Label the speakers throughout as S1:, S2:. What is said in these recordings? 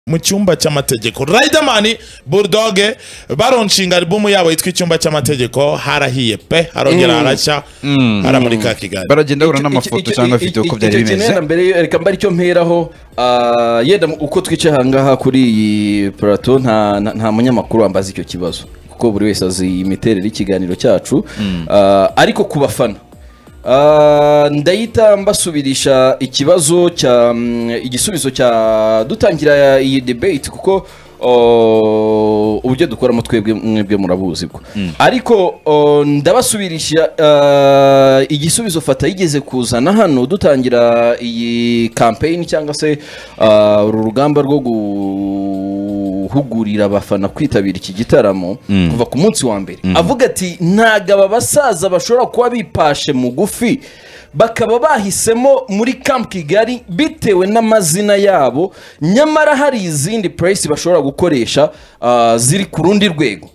S1: mu cyumba cy'amategeko Riderman Bulldog baronshinga album yabo yitwa icyumba cy'amategeko harahiye pe harongera harashya haramurika kigali
S2: baragenda babura n'amafoto cyangwa video uko byari bimeze
S3: icyo mbere reka mbare icyo mperaho ah, yenda mu- uko twicaye ahangaha kuri iyi plateau nta nta- nta munyamakuru wambaza icyo kibazo kuko buri wese azi imiterere y'ikiganiro cyacu Ah, ariko ku bafana Ah, ndahita mbasubirisha ikibazo cya mm, igisubizo cya dutangira iyi debate kuko oh, uburyo dukoramo twebwe mwebwe murabuzi bwo ariko oh, ndabasubirisha ah, igisubizo fata yigeze kuzana hano dutangira iyi campaign cyangwa se ah, uru rugamba rwo guhugurira abafana kwitabira iki gitaramo kuva ku munsi wa mbere avuga ati ntabwo aba basaza bashobora kuba bipashe mugufi bakaba bahisemo muri Camp Kigali bitewe n'amazina yabo nyamara hari izindi press bashobora gukoresha ah, ziri ku rundi rwego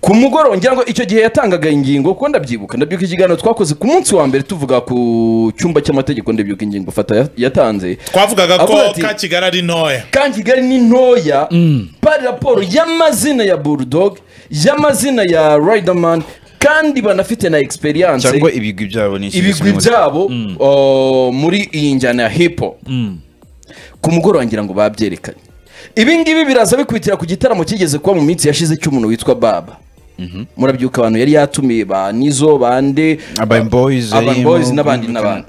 S3: ku mugoroba ngira ngo icyo gihe yatangaga ingingo kuko ndabyibuka ndabyibuka ikiganiro twakoze ku munsi wa mbere tuvuga ku cyumba cy'amategeko ndabyibuka ingingo fata ya- yatanze
S1: twavugaga
S3: Avuga
S1: ko
S3: ati-
S1: ka kigali ari ntoya
S3: kandi kigali ni ntoya bari raporo y'amazina ya bulldog y'amazina ya riderman kandi banafite na experience
S2: cyangwa ibigwi byabo ni ikintu
S3: ibigwi
S2: kimwe.
S3: byabo o, muri iyi njyana ya hipo ku mugoroba ngira ngo babyerekanye ibi ngibi biraza bikwitira ku gitaramo kigeze kuba mu minsi yashize cy'umuntu witwa baba murabyuka abantu yari yatumiye ba nizo bande
S2: Urban Boys,
S3: Urban
S2: Imo,
S3: Boys n'abandi n'abandi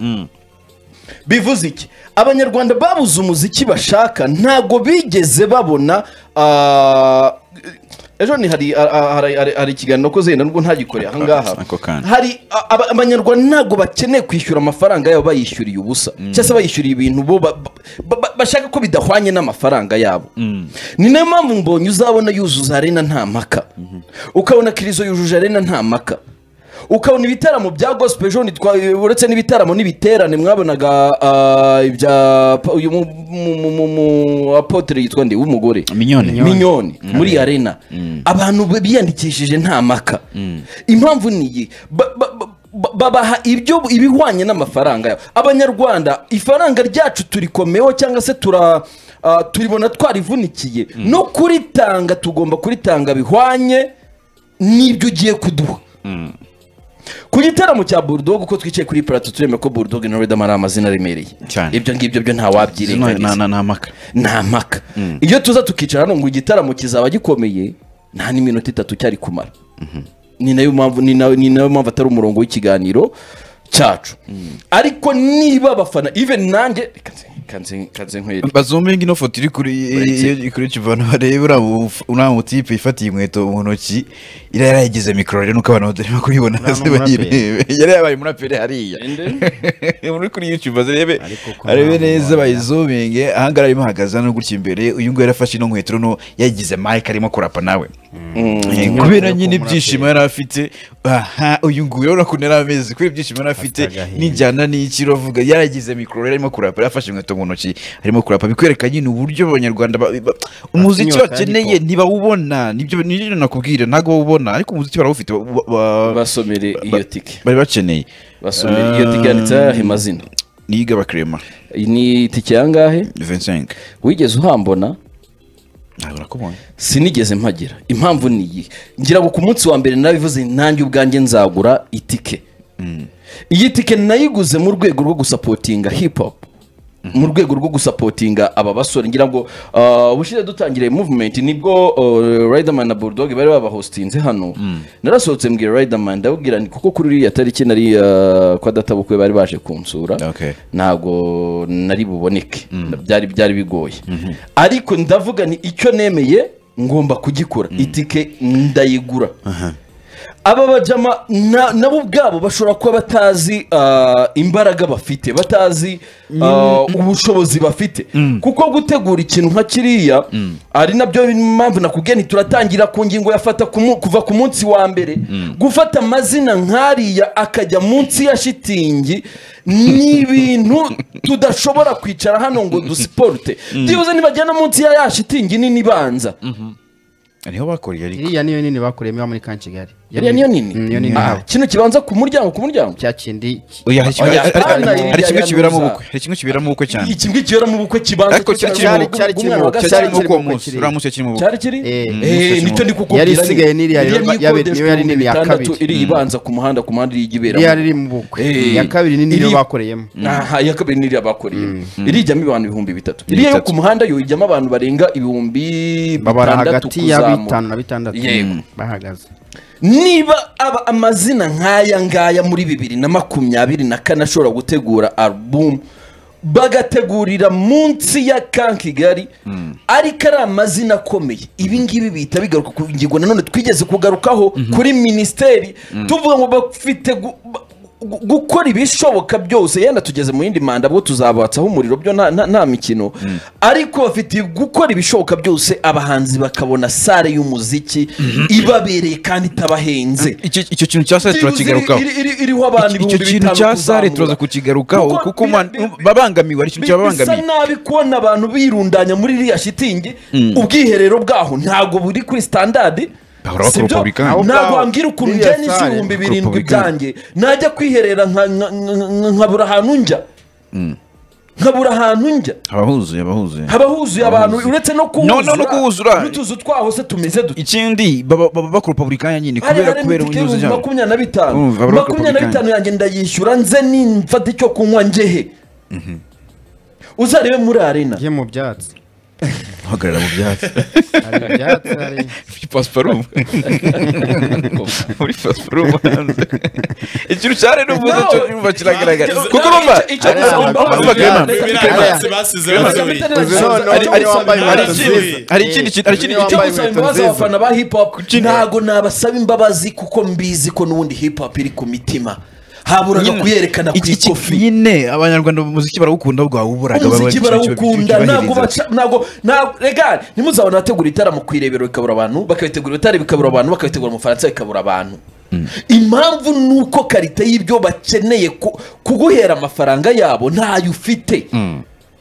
S3: bivuze iki abanyarwanda babuze umuziki bashaka ntabwo bigeze babona ah, ejo ni hari ah, ah, hari- hari- hari ikiganiro ko zenda nubwo ntagikoreye ahangaha
S2: Ako kanya.
S3: hari a- aba- abanyarwanda ntabwo bakeneye kwishyura amafaranga yabo bayishyuriye ubusa cyangwa se bayishyuriye ibintu bo ba- ba- ba- bashaka ko bidahwanye n'amafaranga yabo ni nayo mpamvu mbonye uzabona yuzuza arena nta mpaka ukabona kirizo yujuje arena nta mpaka ukabona ibitaramo bya gospel ejo ntitwa- uretse n'ibitaramo n'ibiterane mwabonaga ah, ibya pa- uyu mu- mu- mu- mu- mu- apotre yitwa nde w'umugore
S2: Mignone.
S3: minyoni muri arena abantu b- biyandikishije nta maka impamvu ni iyi Ba- ba- ba- ba- babaha ibyo ibihwanye n'amafaranga yabo abanyarwanda ifaranga ryacu turikomeho cyangwa se tura ah, turibona twarivunikiye no kuritanga tugomba kuritanga bihwanye n'ibyo ugiye kuduha ku gitaramo cya bulldog uko twicaye kuri parato tureme ko bulldog na redam ari amazina aremereye
S2: Cyane.
S3: ibyo ngibyo byo
S2: Zino
S3: ntawabyirengagiza
S2: na- na- na maka
S3: nta mpaka iyo tuza tukicara hano ngo igitaramo kizaba gikomeye nta n'iminota itatu cyari kumara ni nayo mpamvu ni na- ni nayo mpamvu atari umurongo w'ikiganiro cyacu ariko niba abafana even nanjye reka nze- reka nze- reka nze nkwereke
S2: bazumbinga ino foto iri kuri
S3: Uretse.
S2: iri kuri kivana barebe uriya mu- uriya mutipe ifatiye inkweto mu ntoki yari yarayigize mikoro rero nuko abantu batarimo kuyibona hasi bayirebe yari yabaye umuraperi hariya muri kuri YouTube azirebe
S4: ko
S2: arebe
S4: nta
S2: neza
S4: muntu
S2: bayizuminge ahangaha arimo ahagaze hano gutya imbere uyu nguyu yarafashe ino nkweto no yagize mic arimo kurapa nawe Eh, kubera nyine ibyishimo yari afite aha uyu nguyu urabona ukuntu yari ameze kubera ibyishimo yari afite
S4: Afite agahinda.
S2: n'injyana n'iki uravuga yaragize mikoro rero arimo kurapa yarafashe inkweto mu ntoki arimo kurapa bikwereka nyine uburyo abanyarwanda ba- ba- umuziki
S4: inyota
S2: bakeneye
S4: ariko.
S2: ntibawubona nibyo nibyo nakubwira ntabwo bawubona ariko umuziki barawufite ba- ba- ba-
S3: basomere
S2: ba-
S3: iyo tike
S2: bari bakeneye
S3: basomere iyo tike yanditseho ayahe mazina
S2: niga bakrema
S3: iyi ni tike yangahe
S2: 25
S3: wigeze uhambona
S2: ntabwo nakubonye
S3: sinigeze mpagera impamvu ni iyi ngira ngo ku munsi wa mbere nabivuze nanjye ubwanjye nzagura itike iyi tike nayiguze mu rwego rwo gusapotinga hip hop mu rwego rwo gusapotinga aba basore ngira ngo ah, ubushize dutangiriye movement nibwo ah, Riderman na Bulldog bari babahostinze hano narasohotse mbwira Riderman ndabwira nti kuko kuri iriya tariki nari ah, kwa databukwe bari baje kunsura
S2: Okay.
S3: ntabwo nari buboneke byari byari bigoye ariko ndavuga ni icyo nemeye ngomba kugikora itike ndayigura aba bajama na- nabo ubwabo bashobora kuba batazi ah, imbaraga bafite batazi ah, ubushobozi bafite kuko gutegura ikintu nka kiriya ari nabyo mpamvu nakubwiye nti turatangira ku ngingo yafata ku mu- kuva ku munsi wa mbere gufata amazina nk'ariya akajya munsi ya shitingi ni ibintu tudashobora kwicara hano ngo dusiporute byibuze nibagenda munsi ya ya shitingi nini ibanza
S2: niho bakoreye ariko
S4: iriya niyo nini bakuriyemo iba muri ka kigali
S3: yariya niyo nini
S4: niyo nini
S3: Ah,
S4: yabo.
S3: kino kibanza ku muryango ku muryango
S4: cya kindi
S2: Oya, hari kimwe-
S3: Oya,
S2: hari- hari-
S3: Imana
S2: hari kimwe
S3: iriya
S2: kiberamo
S3: yanuza.
S2: ubukwe hari kimwe kiberamo ubukwe cyane
S3: iki ngiki rero mu bukwe kibanza
S2: ariko cyari kirimo
S4: cyari- cyari
S3: bw'umwana wa
S4: kirimo-
S3: Gasabo.
S2: cyari kirimo uwo
S4: cyari
S2: munsi
S4: kirimo-
S2: uriya munsi yakiri mu bukwe
S3: cyari kiri
S4: Eh,
S3: Eh, nicyo ndi kukubwira
S4: yari
S3: nyine.
S4: isigaye n'iriya
S3: Iriya
S4: yaba- yaba-
S3: nikodeshwa
S4: niyo yari nini ya
S3: ibihumbi
S4: kabiri.
S3: bitandatu, iriya ibanza ku muhanda ku muhanda iriya igiberamo
S4: iriya riri mu bukwe
S3: Eh,
S4: iya kabiri nini niyo
S3: iri-
S4: bakoreyemo
S3: aha iya kabiri n'iriya bakoreye iriya ijyamo abantu ibihumbi bitatu iriya yo
S2: Bitatu.
S3: ku muhanda yo ijyamo abantu barenga ibihumbi
S4: babara
S3: bitandatu
S4: hagati ya
S3: kuzamura
S4: bitanu na bitandatu
S3: Yego.
S4: bahagaze
S3: niba aba amazina nk'aya ngaya muri bibiri na makumyabiri na kane ashobora gutegura alubumu bagategurira munsi ya kan kigali ariko ari amazina akomeye ibi ngibi bihita bigaruka ku ngingo nanone twigeze kugarukaho kuri minisiteri tuvuga ngo bafite gu- ba- gu- gukora ibishoboka byose yenda tugeze mu yindi manda bwo tuzabatsaho umuriro byo nta- nta nta mikino ariko bafite gukora ibishoboka byose abahanzi bakabona sare y'umuziki ibabereye kandi itabahenze
S2: Icyo- icyo kintu cya sare turakigarukaho
S3: Iri- iri- iriho abantu
S2: icyo
S3: ibihumbi
S2: kintu
S3: bitanu
S2: cya sare
S3: kuzamura.
S2: turaza kukigarukaho
S3: Kuko
S2: kuko
S3: bi-
S2: man-
S3: bi- bi-
S2: babangamiwe hari
S3: Bi- bisa
S2: ikintu cyababangamiye
S3: nabi kubona abantu birundanya muri iriya shitingi ubwiherero bwaho ntabwo buri kuri standard
S2: Bahora bakora
S3: si byo?
S2: Republican.
S4: Aho
S3: ntabwo
S4: ngaho,
S3: wambwira ukuntu
S4: iriya
S3: njya n'isi
S4: sare
S3: ibihumbi
S2: bakora
S3: birindwi
S2: Republican.
S3: byanjye najya kwiherera nka- nka- nka- nka- nkabura ahantu njya nkabura ahantu njya
S2: haba huzuye haba huzuye
S3: haba huzuye abantu uretse no
S2: No, no, no kuhuzura.
S3: n'utuzu twaho se tumeze dute
S2: ikindi baba baba bakora republikanya nyine kubera kubera ubunyuze
S3: kubera
S2: cyane
S3: makumyabiri na bitanu
S2: Urumva, barubaka
S3: makumyabiri na
S2: Republican.
S3: bitanu yanjye ndayishyura nze nimfata icyo kunywa ngehe uzarebe muri arena
S4: njye mu byatsi
S2: hagarara mu byatsi
S4: hari ibyatsi hari
S2: muri pasiparumu muri pasiparumu hanze ikintu cyane n'ubuze cyo nyumva kiragaragara kuko urumva
S3: Icyo- icyo-
S2: urumva Clement,
S1: Biriya basize basubiye.
S2: hari ikindi kintu hari ikindi kintu
S4: Niyo
S3: icyo gusaba
S4: wambaye inkweto
S3: imbabazi
S4: nziza.
S3: abafana ba hip hop ntago nabasaba imbabazi kuko mbizi ko n'ubundi hip hop iri ku mitima haburaga
S2: Nyine,
S3: kuyerekana ku
S2: iki- iki-
S3: ikofi
S2: nyine abanyarwanda mu muziki barawukunda bwawuburaga
S3: umuziki barawukunda ntabwo baca ntabwo ntabwo rega ntimuzabona abategura itaramo ku irebero bikabura abantu bakabitegura ibitare bikabura abantu bakabitegura mu bufaransa bikabura abantu impamvu ni uko karite y'ibyo bakeneye ku- kuguhera amafaranga yabo ntayo ufite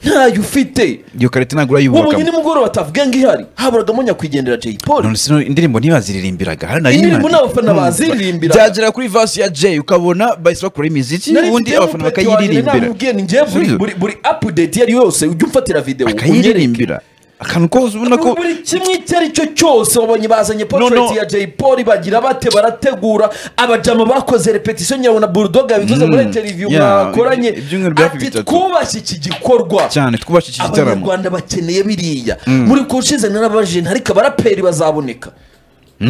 S3: ntayo ufite
S2: iyo karite ntabwo urayubaka
S3: ubu nimugoroba tavuga ngo ihari haburagamo nyakwigendera jay paul
S2: none sino indirimbo ntibaziririmbiraga hari na
S3: Indirimbo
S2: rimwe.
S3: nta bafana baziririmbira.
S2: byagera kuri vasi ya jay ukabona bahise bakora imiziki ubundi abafana bakayiririmbira
S3: namubwiye ni njye buri, buri, buri update iyo ari yo yose ujya umfatira video unyereke
S2: akayiririmbira akantu kose ubona ko
S3: buri kimwe icyo ari cyo cyose wabonye bazanye
S2: No,
S3: portrait
S2: no.
S3: ya jay paul bagira bate barategura abajama bakoze repetition nyawe na bulldog yabivuze muri interview
S2: Yeah,
S3: mwakoranye
S2: ibyumweru bya
S3: ati
S2: bitatu.
S3: twubashye iki gikorwa
S2: cyane twubashe iki gitaramo
S3: abanyarwanda bakeneye biriya muri kurushize narabajije ntariko abaraperi bazaboneka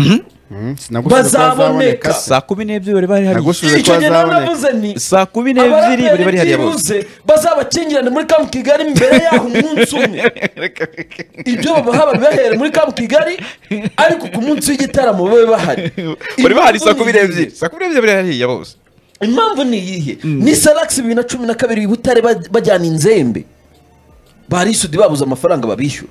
S4: sinagusubiza ko
S3: Bazaboneka.
S4: hazaboneka
S2: saa kumi n'ebyiri bari bari hari
S4: Nagusubiza ko
S3: icyo gihe nawe
S4: hazaboneka.
S3: navuze ni
S2: saa kumi n'ebyiri bari bari hariya
S3: abaraperi
S2: bose
S3: byibuze bazabakingirane muri kamu kigali mbere yaho umunsi umwe ibyo babaha babibahere muri kamu kigali ariko ku munsi w'igitaramo babe bahari
S2: bari bahari
S3: Impamvu
S2: saa kumi
S3: ni iyihe?
S2: n'ebyiri saa kumi n'ebyiri bari hariya bose
S3: impamvu ni iyihe ni salakisi bibiri na cumi na kabiri i butare ba- bajyana inzembe barisudi babuze amafaranga babishyura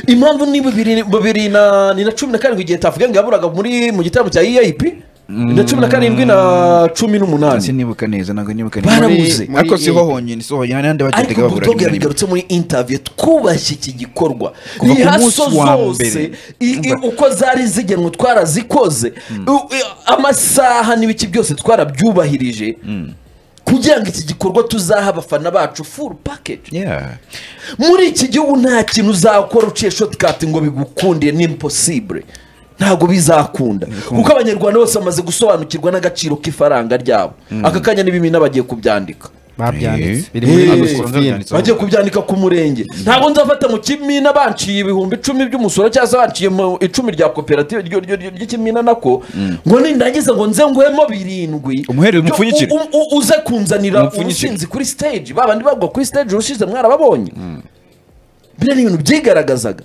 S3: impamvu ni bibiri bibiri na ni na cumi na karindwi igihe tavuga ngo yaburaga muri mu gitaramo cya eip na cumi na karindwi na cumi n'umunani
S2: sinibuka neza ntabwo nibuka
S3: Barabuze.
S4: Muri-
S2: ariko siho honyine siho honyine hari n'ahandi bagendaga
S3: ariko butoga
S2: babura rimwe na rimwe
S3: yabigarutse muri intaviyo twubashye iki gikorwa
S2: Kuva ku
S3: ihaso
S2: munsi wa
S3: zose
S2: mbere.
S3: i- i- uko zari zigenwe twarazikoze U- i- amasaha n'ibiki byose twarabyubahirije kugira ngo iki gikorwa tuzaha abafana bacu full package
S2: Yeah.
S3: muri iki gihugu nta kintu uzakora uciye shotikati ngo bigukundire ni impossible ntabwo bizakunda kuko abanyarwanda bose bamaze gusobanukirwa n'agaciro k'ifaranga ryabo aka kanya n'ibimina bagiye kubyandika
S4: babyanditse biri
S3: Eh,
S4: muri
S3: eh,
S4: magufini
S2: Babyanditse.
S3: bagiye kubyandika ku murenge ntabwo nzafata mu kimina banciye ibihumbi icumi by'umusoro cyangwa se banciye mu icumi rya koperative ryo- ryo- ryo- ry'ikimina nako ngo nindangiza ngo nze nguhemo birindwi Byo-
S2: Umuhereze, umupfunyikire.
S3: u- u- uze kunzanira
S2: Umupfunyikire.
S3: ubusinzi kuri stage ba bandi bagwa kuri stage urushize mwarababonye biriya ni ibintu byigaragazaga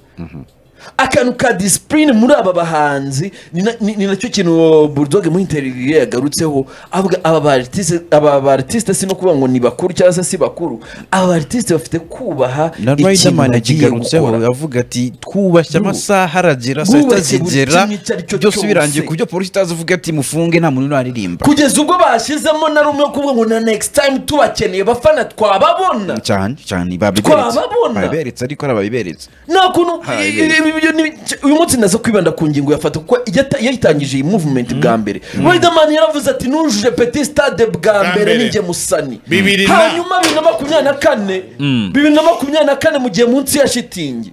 S3: akantu ka disipurine muri aba bahanzi ni na- ni ni nacyo kintu burudoge muri interiviyo yagarutseho avuga aba baritiste aba baritiste si no kuvuga ngo ni bakuru cyangwa se si bakuru aba baritiste bafite kubaha
S2: na
S3: ikintu
S2: riderman
S3: bagiye
S2: yakigarutseho
S3: gukora
S2: avuga ati twubashye amasaha aragera saa sita
S3: Bwubatse buri
S2: zigera
S3: kimwe icyo ari cyo
S2: byose
S3: cyose.
S2: birangiye ku byo polisi itazi uvuga ati mufunge nta muntu uraririmba
S3: kugeza ubwo bashyizemo na rumwe wo kuvuga ngo na next time tubakeneye bafana twababona
S2: cyane cyane babiberetse
S3: Twababona.
S2: babiberetse ariko ari ababiberetse
S3: nta kuntu
S2: Hari.
S3: i- i- ibyo ni uyu munsi naza kwibanda ku ngingo yafata kuko yata- yayitangije iyi movement bwa mbere riderman yaravuze ati nujuje petit stade bwa mbere
S1: mbere.
S3: ninjye musani
S1: Bibiri na-
S3: hanyuma bibiri na makumyabiri na kane bibiri na makumyabiri na kane mu gihe munsi ya shitingi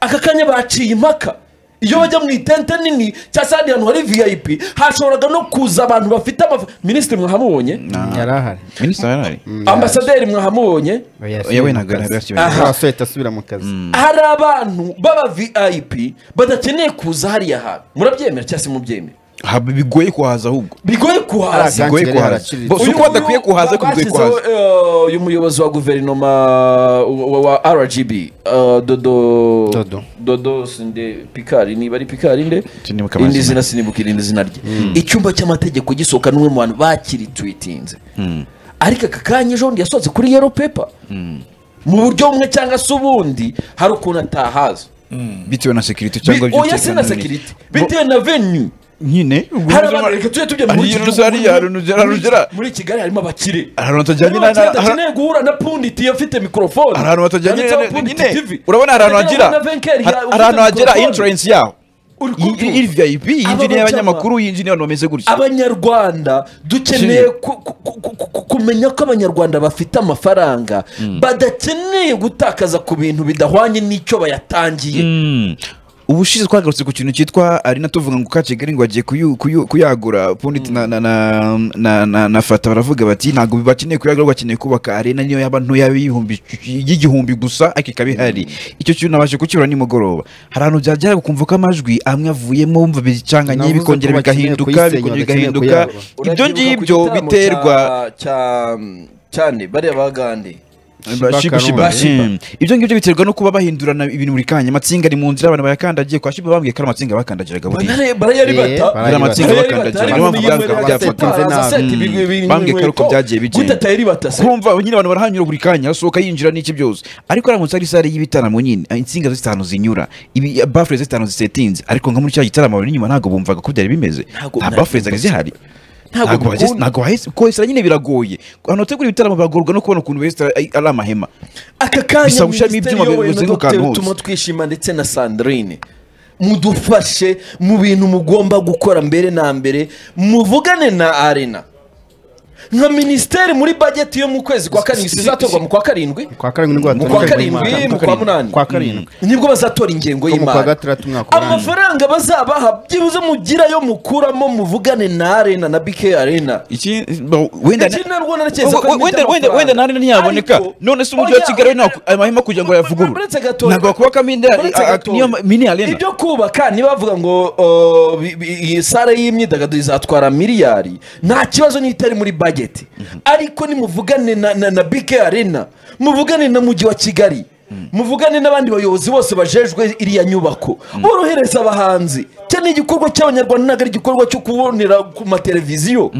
S3: aka kanya baciye impaka iyo bajya mu itente nini cyangwa se ahandi hantu hari vip hashoboraga no kuza abantu bafite amafa minisitiri mwahamubonye
S4: yari ahari
S2: minisitiri yarari
S3: ambasaderi mwahamubonye
S2: yewe ntabwo yari yasubira
S3: Aha.
S4: arasubita asubira mu kazi
S3: hari abantu b'aba vip badakeneye kuza hariya hantu murabyemera cyangwa se mubyemera
S2: Aha, bigoye kuhaza ahubwo
S3: bigoye kuhaza
S4: Aha,
S2: bigoye
S4: Kigali
S2: kuhaza
S4: haraciriritse.
S2: Bo, si
S3: Uyu-
S2: uko badakwiye
S3: uyu-
S2: kuhaza ariko bigoye
S3: bashyizeho,
S2: kuhaza
S3: eh, uyu muyobozi wa guverinoma wa- wa wa rgb eh, dodo
S4: Dodo.
S3: dodo sinde pikari niba ari pikari nde
S2: Sinibuka
S3: indi
S2: amazina.
S3: zina sinibukira indi zina rye icyumba cy'amategeko gisohoka n'umwe mu bantu bakirituwitinze ariko aka kanya ejo bundi yasohotse kuri yero pepa mu buryo bumwe cyangwa se ubundi hari ukuntu atahaza
S2: bitewe na sekiriti cyangwa
S3: Bi- oya si
S2: by'umutekano
S3: na
S2: n'ibindi.
S3: sekiriti bitewe na venue
S2: nyine ubwo
S3: hari
S2: nuzama-
S3: abantu reka tujye tujya
S2: Ari
S3: muri
S2: iyo
S3: iki
S2: nuzari
S3: gihugu,
S2: ya runugera-
S3: muri-
S2: runugera.
S3: muri kigali harimo abakire
S2: hari ahantu hatajyanye na-
S3: Abakire
S2: na-
S3: badakeneye guhura na punditi iyo afite mikorofone
S2: hari ahantu batajyanye
S3: Yanditseho
S2: na-
S3: Pundit
S2: nyine
S3: TV.
S2: urabona hari ahantu
S3: Batajyanye
S2: hagira
S3: na Venker, ya-
S2: hari
S3: ufite
S2: ahantu hagira
S3: mikorofone.
S2: insurance yaho
S3: Uri
S2: Iyi-
S3: kumva?
S2: iyi vip yinjira
S3: bajyama.
S2: y'abanyamakuru yinjira abantu bameze gutya
S3: abanyarwanda dukeneye ku- ku- ku- ku- ku- kumenya ko abanyarwanda bafite amafaranga badakeneye gutakaza ku bintu bidahwanye n'icyo bayatangiye
S2: ubushize twagarutse ku kintu cyitwa ari na tuvuga ngo ka kigali ngo agiye kuyu- kuyu- kuyagura pundit na na na na na na fata baravuga bati ntabwo bakeneye kuyagura bakeneye kubaka arena niyo yaba ntoya y'ibihumbi y'igihumbi gusa ariko ikaba ihari icyo kintu nabashe kukibura nimugoroba hari ahantu byagera gukumva ko amajwi amwe avuyemo wumva bicanganye
S4: Navuze
S2: bikongera
S4: ko bakeneye
S2: bigahinduka
S4: kuyisenya,
S2: bikongera
S4: bakeneye
S2: bigahinduka
S4: kuyagura.
S3: Urabyibuka ku
S2: ibyo ngibyo
S3: gitaramo
S2: biterwa
S3: cya- cya- cyane bariya bagande
S4: Shiba
S2: Shiba, Shiba.
S4: Karungu.
S3: Shiba.
S2: Mm. ibyo ngibyo biterwa no kuba bahindurana ibintu buri kanya amatsinga ari mu nzira abantu bayakandagiye kwa shiba bambwiye ko ari amatsinga bakandagiraga buriya
S3: Barare- barayaribata
S4: Eh, barayaribata.
S2: Amatsinga bakandagira, niyo mpamvu byavuga
S4: byafatwa.
S2: Mm. Bambwiye ko ari uko byagiye bigenda.
S3: gutata yaribata se
S2: kumva nyine abantu barahanyura buri kanya hasohoka yinjira n'iki byose ariko aramutse ari sare y'ibitaramo nyine ah, insinga zitanu zinyura ibi- bafure zitanu zisetinze ariko nka muri cya gitaramo abari inyuma ntabwo bumvaga ko byari bimeze
S3: Ntabwo-
S2: nta bafure zari zihari
S3: Ntabwo
S2: ntabwo bahise-
S3: bikunda.
S2: ntabwo bahise kohesera nyine biragoye ahantu hategura ibitaramo biragorwa no kubona ukuntu besitara ari amahema
S3: aka kanya
S2: Bisaba gushiramo
S3: minisiteri
S2: ibyuma
S3: y'ubuyobozi
S2: bizenguruka
S3: Dr.
S2: ahantu hose.
S3: tuma twishima ndetse na sandrine mudufashe mu bintu mugomba gukora mbere na mbere muvugane na arena nka minisiteri muri bageti yo mu kwezi kwa karindwi izatorwa mu kwa karindwi
S4: kwa karindwi
S3: mu kwa
S4: nibwo hatorwa
S3: karindwi
S4: karindwi mu mwaka.
S3: mu kwa munani
S4: kwa karindwi
S3: nibwo bazatora ingengo
S4: Ko mu kwa
S3: y'imari
S4: gatandatu mwaka urangiye.
S3: amafaranga bazabaha byibuze mugirayo mukuramo muvugane na arena na bk arena
S2: iki bo- wenda
S3: Iki narwo naraketse
S2: we-
S3: ko
S2: we-
S3: bita
S2: wenda wenda
S3: amafaranga.
S2: wenda nari ntiyaboneka
S3: Ariko-
S2: none se umujyi wa
S3: Oya,
S2: kigali
S3: oya,
S2: nta amahema kugira ngo ayavugurure
S3: uretse Gatoya-
S2: ntabwo bakubakamo indi
S3: uretse
S2: a- a-
S3: Gatoya.
S2: niyo ma- mini arena
S3: ibyo kubaka nibavuga ngo o, bi- bi- iyi sare y'imyidagaduro izatwara miliyari nta kibazo niyo itari muri bageti ariko nimuvugane na, na, na bk arena muvugane na mujyi wa kigali muvugane n'abandi bayobozi bose bajejwe iriya nyubako borohereza abahanzi cya ni igikorwa cy'abanyarwanda ntabwo ari igikorwa cyo kubonera ku mateleviziyo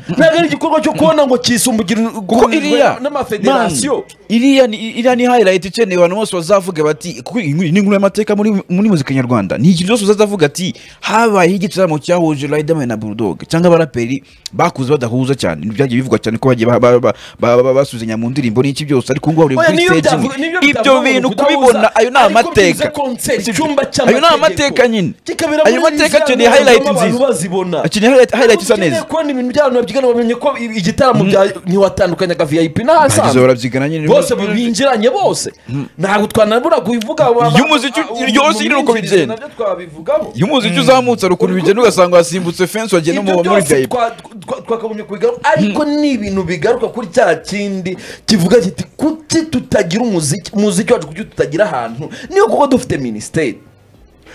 S3: ntabwo ari igikorwa cyo kubona ngo kisumbugire
S2: kuko iriya
S3: n'amafederasiyo
S2: Man, iriya ni iriya ni highlight ikeneye abantu bose bazavuga bati kuko iyi nkuru- iyi ni inkuru y'amateka muri muri muzika nyarwanda ni ikintu cyose uzazavuga ati habaye igitaramo cyahuje Riderman na Bulldog cyangwa abaraperi bakuze badahuza cyane byagiye bivugwa cyane ko bagiye ba- ba- ba- ba- ba- basuzanya mu ndirimbo n'iki byose ariko ngo buri
S3: Oya,
S2: kuri
S3: niyo
S2: stage
S3: byavu-
S2: imwe.
S3: niyo
S2: ibyo
S3: bitavuga
S2: bintu
S3: ngo
S2: kubibona
S3: kudahuza,
S2: ayo ni
S3: ariko
S2: amateka
S3: byize concert, icyumba
S2: ayo ni
S3: cy'amategeko.
S2: amateka nyine
S3: Kikabera
S2: ayo
S3: muri
S2: mateka
S3: Louisiana,
S2: akeneye highlight
S3: abantu
S2: nziza
S3: bazibona.
S2: akeneye highlight- highlight isa
S3: Ukeneye
S2: neza
S3: kubona ibintu by'abantu babyigana bamenye ko i- igitaramo bya- ntiwatandukanyaga vip
S2: bagize
S3: n'ahasanzwe
S2: barabyigana nyine
S3: bose binjiranye bose ntabwo twanabura kubivuga wa-
S2: Iyo umuziki
S3: wa-
S2: iryo hose nyine uko
S3: mumyinjirize
S2: bigenda.
S3: nabyo twabivugaho
S2: iyo umuziki uzamutse hari ukuntu bigenda ugasanga wasimbutse fensi wagiye no mu-
S3: ibyo
S2: muri
S3: byose
S2: vip
S3: twa- twa- twakagombye kubigaruka ariko ni ibintu bigaruka kuri cya kindi kivuga kiti kuki tutagira umuziki umuziki wacu kuki tutagira ahantu niyo kuko dufite minisiteri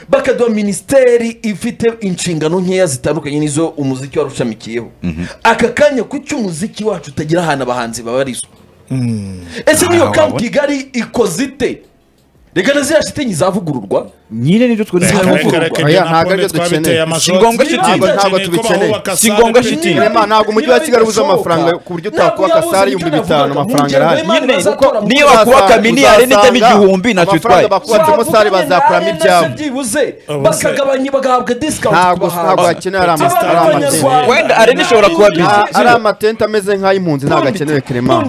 S3: bakaduha minisiteri ifite inshingano nkeya zitandukanye n'izo umuziki wari ushamikiyeho aka kanya kuki umuziki wacu utagira ahantu abahanzi babarizwa ese niyo
S2: Aha,
S3: kampu
S2: wabona.
S3: kigali ikoze ite reka na ziriya shitingi zavugururwa
S2: nyine nibyo twari
S1: Reka,
S3: Ntabwo
S1: reka,
S3: tugomba.
S1: reka,
S4: Oya,
S1: ibyo
S4: ntabwo
S1: nakunde
S4: aribyo
S1: twabiteye
S4: dukeneye.
S1: amashoti.
S2: Si ngombwa shiti.
S1: Ntabwo
S4: Ntabwo
S1: dukeneye ko
S4: tubikeneye.
S1: bahubaka
S2: Si
S1: sare
S2: ngombwa
S1: pe-
S2: shiti.
S4: Rema, ntabwo umujyi wa Kigali ubuze amafaranga ku buryo utakubaka sare ibihumbi bitanu, amafaranga arahari.
S2: Nyine, niyo bakubaka mini arena ijyamo igihumbi natwe twaye
S4: bakubatsemo sare bazakuramo ibyabo
S3: byibuze
S1: Ubuse.
S3: bakagabanya bagahabwa discount
S4: Ntabwo- ntabwo hakenewe ari amatente, ari amatente.
S2: Wenda arena ishobora kuba busy.
S4: Nta- ari amatente ameze nk'ay'impunzi ntabwo akenewe kerema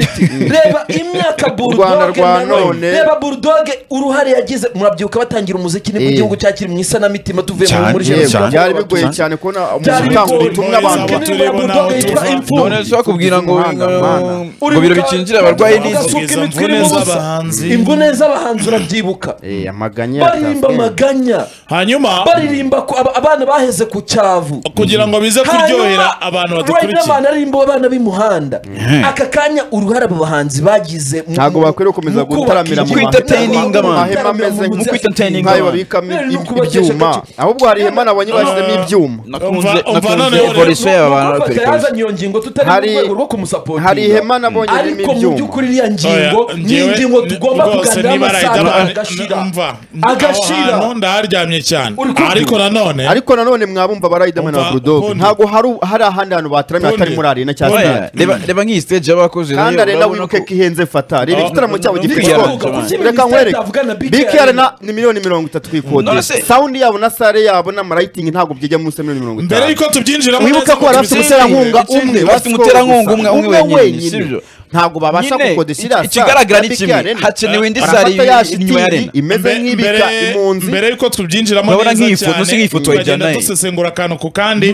S3: reba imyaka
S4: Rwanda
S3: burudoge
S4: rwa
S3: nawe
S4: none.
S3: reba burudoge uruhare yagize murabyibuka batangira umuziki nibwo
S4: Eh.
S3: igihugu cyakiri mu isanamitima tuvuye mu-
S2: Cyane,
S3: muri
S2: cyane.
S3: jenoside
S4: byari bigoye cyane kubona umuntu
S3: Byari
S4: utanga
S3: bigoye,
S4: ubutumwa abantu
S1: Abo
S3: Kenera
S1: tureba
S3: Budoga
S1: n'aho
S3: yitwa
S1: tuva.
S3: imfubyi.
S2: none se wakubwira ngo
S4: Umuhanga, umuhanga.
S2: ngo biro bikingira abarwayi n'inzu
S3: Ugasuka imitwe
S1: Imvune
S3: irimo ubusa.
S1: z'abahanzi.
S3: imvune z'abahanzi urabyibuka
S4: Eh, amaganya
S3: baririmba amaganya
S1: hanyuma
S3: baririmba ku- aba- abana baheze ku cyavu
S1: kugira ngo bize kuryohera abantu badukurikiye
S3: abana aririmba abana b'imuhanda aka kanya uruhare abo bahanzi bagize mu-
S4: Ntabwo bakwiriye gukomeza
S3: mu kubaka
S4: gutaramira
S3: igihugu.
S4: mu mahema.
S2: Entertaining abantu.
S4: amahema ameze
S3: Mu
S2: entertaining
S4: nk'ayo
S2: abantu.
S4: babikamo
S3: Rero ni
S4: ib-
S3: ukubakisha
S4: ibyuma
S3: agace-
S4: ahubwo hari ihema nabonye bashyizemo ibyuma
S2: nakunze
S1: Umva- umva
S2: nakunze
S1: noneho rero-
S2: evolution y'aba bantu
S3: Nuko
S2: perikolo.
S3: yazanye iyo ngingo tutari mu
S4: Hari-
S3: rwego rwo kumusapotinga
S4: hari ihema nabonye
S3: ariko
S4: ririmo
S3: mu
S4: ibyuma
S3: by'ukuri iriya ngingo
S1: Oya,
S3: ni
S1: njyewe
S3: ingingo
S1: ni-
S3: tugomba
S1: rwose
S3: kuganira
S1: niba
S3: amasaha
S1: Riderman-
S3: agashira
S1: n- mva.
S3: agashira
S1: Aho hantu ndaharyamye cyane
S3: Uri kumva?
S1: ariko nanone
S4: ariko nanone mwabumva barayidamana na
S1: Umva,
S4: burudogu
S1: Pony.
S4: ntabwo hari- hari ahandi hantu bataramiye
S1: Pony.
S4: atari muri arena cyangwa
S2: Oya,
S4: stade
S2: reba reba nk'iyi stage y'abakoze
S4: kandi
S2: nayo
S4: arena
S2: urabona
S4: wibuke
S2: ko-
S4: ko ihenze fata reba
S1: Oh.
S4: igitaramo cyabo
S1: Big
S4: gifite
S2: Arena.
S4: ikoti.
S2: Kuki
S3: Minisiteri
S4: reka nkwereke
S3: itavugana Big
S4: biki
S3: Arena?
S4: arena ni miliyoni mirongo itatu
S2: Nonese-
S4: ikodesha sawundi yabo na sare yabo n'amarayitingi ntabwo byijya munsi ya miliyoni mirongo
S1: mbere
S4: itanu
S1: y'uko tubyinjiramo neza
S4: wibuka ko bari
S1: tubisenge.
S4: bafite umuterankunga
S2: ikindi,
S4: umwe
S2: bafite
S4: bafite
S2: umuterankunga umwe, umwe wenyine, sibyo?
S4: ntabwo babasha
S2: Nyine,
S4: gukodesha iriya
S2: iki- ikigaragara
S4: ya
S2: ni
S4: Big
S2: kimwe
S4: Arena.
S2: hakenewe indi
S4: Barafata
S2: sare
S4: ya
S2: iri inyuma ya
S4: shitingi
S2: arena
S4: imeze
S1: Mbe-
S4: nk'ibika
S1: mbere-
S4: imunzi
S1: mbere yuko tubyinjiramo
S2: Urabona
S1: neza
S2: nk'iyi foto,
S1: cyane,
S2: si nk'iyi foto
S1: tukagenda
S2: wajyana ye.
S1: dusesengura akantu ku kandi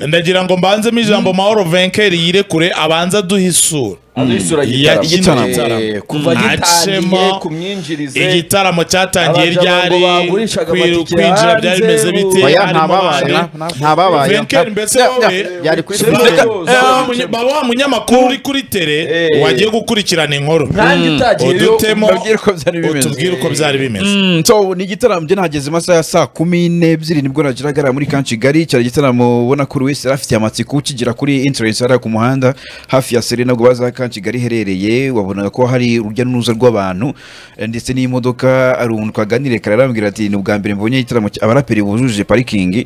S1: ndagira ngo mbanzemo ijambo mahoro venkeri yirekure abanza aduhe isura
S3: Alisura
S1: Ya-
S2: igitaramo.
S1: igitaramo.
S3: kuva
S1: Mm.
S3: gitangiye
S1: Hacemo
S3: ku myinjirize
S1: igitaramo cyatangiye
S3: Abagabo
S1: ryari
S3: bagurishaga
S1: kwiru-
S3: amatike
S1: kwinjira
S3: hanze,
S1: byari bimeze bite
S4: Oya,
S1: harimo
S4: ntababaye,
S1: abari.
S4: ntababaye.
S1: venkeri mbese
S2: Ya-
S1: wowe
S2: ya-
S4: yari kuri
S3: Reka-
S4: Facebook.
S1: Eh, wa munye- ba- wa munyamakuru uri kuri tere
S3: Eh.
S1: wagiye gukurikirana inkuru
S3: nkanjye utagiyeyo
S1: udutemo
S2: Mbabwire uko byari bimeze.
S1: utubwire uko byari bimeze
S2: Mm, so ni igitaramo byo nageze amasaha ya saa kumi n'ebyiri nibwo nageragara muri kan kigali cyari igitaramo ubona ko buri wese yari afitiye amatsiko ukigera kuri interest hariya ku muhanda hafi ya serena ubwo baza kan kigali iherereye wabonaga ko hari urujya n'uruza rw'abantu eh, ndetse n'imodoka hari umuntu twaganiriye kare arambwira ati ni ubwa mbere mbonye igitaramo cya- abaraperi bujuje parikingi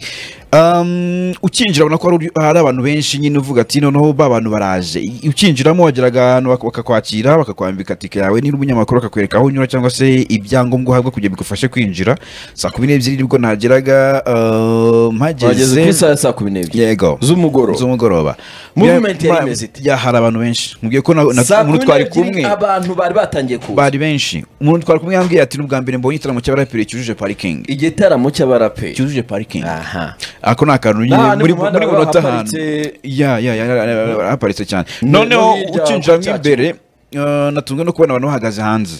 S2: Um, ukinjira ubona ko hari uri- hari abantu benshi nyine uvuga ati noneho ba bantu baraje I- ukinjiramo wageraga ahantu bak- bakakwakira bakakwambika tike yawe niba umunyamakuru bakakwereka aho unyura cyangwa se ibyangombwa uhabwa kugira bigufashe kwinjira saa kumi n'ebyiri nibwo nageraga um,
S3: bageze ku
S2: mpageze
S3: isaha ya saa kumi n'ebyiri
S2: yego
S3: z'umugoroba
S2: z'umugoroba
S3: Movement
S2: Ya-
S3: yari
S2: ma-
S3: imeze ite?
S2: ya hari abantu benshi mubwiye ko na- na-
S3: saa kumi
S2: umuntu twari
S3: n'ebyiri
S2: kumwe
S3: abantu bari batangiye kuza
S2: bari benshi umuntu twari kumwe yambwiye ati n'ubwa mbere mbonye igitaramo cy'abaraperi cyujuje parikingi
S3: igitaramo cy'abaraperi
S2: cyujuje parikingi
S3: aha
S2: ako ni akantu nyine
S3: N'ahantu
S2: muri
S3: mu muhanda
S2: muri
S3: baba
S2: munota ahantu
S3: haparitse-
S2: ya ya ya ya- ya- haparitse cyane
S3: Ni- no
S2: noneho
S3: hirya
S2: ukinjiramo
S3: ku cyatsi.
S2: imbere eh, natunzwe no kubona abantu bahagaze hanze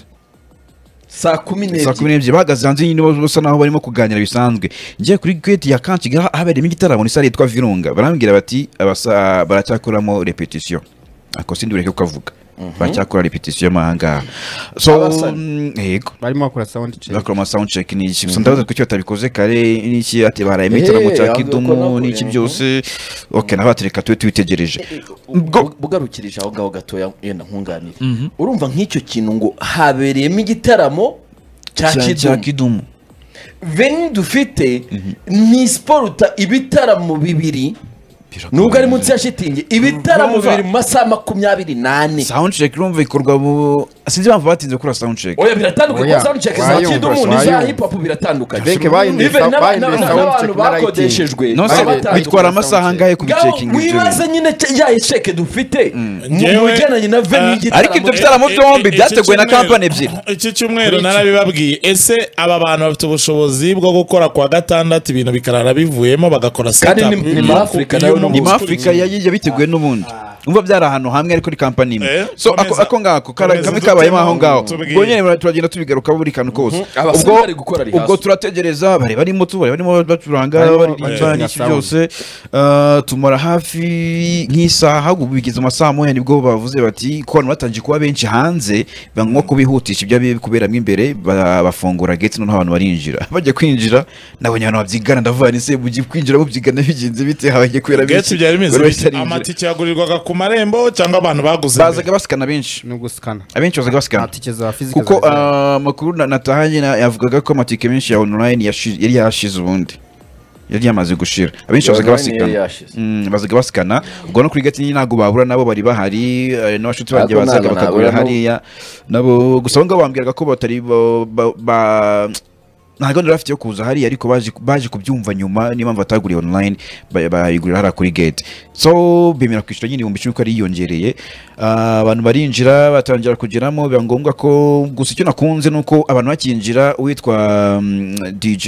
S3: saa kumi
S2: saa
S3: n'ebyiri
S2: kumi n'ebyiri bahagaze hanze nyine bose basa naho barimo kuganira bisanzwe ngiye kuri geti ya kanshi habereyemo igitaramo ni sare yitwa virunga barambwira bati abasa baracyakoramo repetisiyo ako sindi bureke kukavuga baracyakora repetisiyo mo aha ngaha so
S3: Abasare.
S2: mm, yego
S4: barimo bakora sound check
S2: bakora ama sound check ni iki gusa ndabaza kuki batabikoze kare n'iki ati barayemo igitaramo
S3: Eh,
S2: cya
S3: ahubwo
S2: kidumu
S3: ko
S2: n'iki
S3: nabwo-
S2: byose ok naho batereka tube tubitegereje
S3: Ubwo- bugarukirije aho ngaho gatoya yenda nkunganire urumva nk'icyo kintu ngo habereyemo igitaramo cya
S2: Cya- cya
S3: kidumu
S2: kidumu
S3: veni dufite ni sporuta ibitaramo bibiri nubwo ari munsi ya shitingi ibitaramo
S2: Urumva.
S3: bibiri mu masaha makumyabiri n'ane
S2: sound check urumva ikorwa mu sinzi impamvu batinze gukora sound check
S3: oya biratandukanye
S4: Oya,
S3: kuko sound check za
S4: wayumva,
S3: kidumu n'iza
S4: wayumva.
S3: hip hop biratandukanye
S4: Benke bahinduye
S3: Even
S4: sa-
S3: n'aba-
S4: bahinduye
S3: n'aba-
S4: sound
S3: n'abantu
S4: check na lighting.
S3: bakodeshejwe
S2: nonse
S3: abatangiye
S2: bitwara
S4: gukora sound
S2: amasaha
S4: check.
S2: angahe
S3: ngaho
S2: kubicekinga ibyo bintu?
S3: wibaze nyine ce- ya esheke dufite mu
S1: Njyewe,
S3: mu bijyanye na veni
S1: eh,
S3: y'igitaramo
S2: ariko ibyo bitaramo
S1: Eh, eh,
S2: byombi
S1: eh,
S2: byateguwe na
S1: iki cyumweru-
S2: kampani ebyiri.
S1: iki cyumweru narabibabwiye ese aba bantu bafite ubushobozi bwo gukora kuwa gatandatu ibintu bikarara bivuyemo bagakora
S3: Kandi
S1: setup.
S3: ni- ni muri Afurika
S1: Iyo
S3: nawe
S1: umuntu
S2: ni muri
S1: ukurikira-
S2: afurika yagiye biteguwe n'ubundi umva byari ahantu hamwe ariko ni kampani imwe
S1: Eh,
S2: so ako
S1: komeza.
S2: ako ngako kara-
S1: Komeza
S2: kamwe kabayemo aho ngaho
S1: tubwire.
S2: ubwo nyine turagenda tubigarukaho buri kantu kose
S3: Abasore
S2: ubwo
S3: bari gukora rehearsal.
S2: ubwo turategereza bari barimo tu bari barimo bacuranga
S4: Barimo
S2: baririmba
S4: bacuranga
S2: n'iki
S4: sound.
S2: byose Eh, tumara hafi nk'isaha ubu bigeze amasaha moya nibwo bavuze bati ko abantu batangiye kuba benshi hanze banywa kubihutisha ibyo biri kuberamo imbere ba- bafungura gate noneho abantu barinjira bajya kwinjira nabonye abantu babyigana ndavuga nti se mujye kwinjira mubyigana bigenze bite habaye kubera
S1: Gates byari bimeze
S2: buri wese
S1: bite?
S2: arinjira.
S1: amatike yagurirwaga ku marembo cyangwa abantu baguze
S2: bazaga basikana benshi
S4: no gusikana
S2: abenshi bazaga basikana
S4: atike za fizika
S2: kuko
S4: za-
S2: ah, amakuru na- natahanye na- yavugaga ko amatike menshi ya online yashi- yari yashize ubundi yari yamaze gushira abenshi
S3: Ya
S2: bazaga
S3: online yari
S2: basikana
S3: yashize.
S2: Mm, bazaga basikana ubwo no kuri gati nyine ntabwo babura nabo bari bahari eh, n'abashuti banjye
S3: Ntabwo
S2: bazaga
S3: ntabwo
S2: bakagurira
S3: nabura,
S2: hariya nabo gusa aho ngaho bambwiraga ko batari ba- ba- ba- nta gahunda bafite yo kuza hariya ariko baje baje kubyumva nyuma niyo mpamvu bataguriye online ba- bayigurira hariya kuri gate so bemera kwishyura nyine ibihumbi icumi ko ari yiyongereye Ah, abantu barinjira batangira kugeramo biba ngombwa ko gusa icyo nakunze ni uko abantu bakinjira uwitwa mm, DJ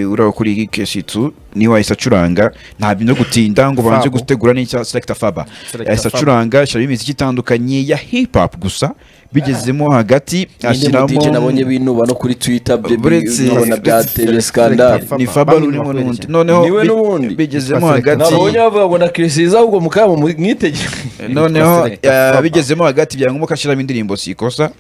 S2: uriya kuri Keshitsu niwe wahise acuranga nta bintu byo gutinda ngo banze
S4: Fabo.
S2: gutegura n'icya Selecta Faba
S4: Selecta
S2: yahise
S4: Faba.
S2: acuranga ashyiramo imiziki itandukanye ya hip hop gusa bigezemo hagati
S3: ashyiramo
S2: ashyiramo
S3: nabonye binuba no kuri twitter
S2: Buretse-
S3: nkabona byateye skandale
S4: Faba.
S2: ni Faba
S4: Bamwe
S2: urimo
S4: bakwerekera.
S2: n'undi noneho
S3: Niwe
S2: bi-
S3: n'ubundi.
S2: bigezemo
S4: Basirikare.
S2: hagati
S3: nabonye bavuga ngo na kirisiza ahubwo mukaba mwitegereje
S2: noneho
S4: Basirikare.
S2: eh,
S4: Faba.
S2: bigezemo hagati byangomba ko ashyiramo indirimbo si ikosa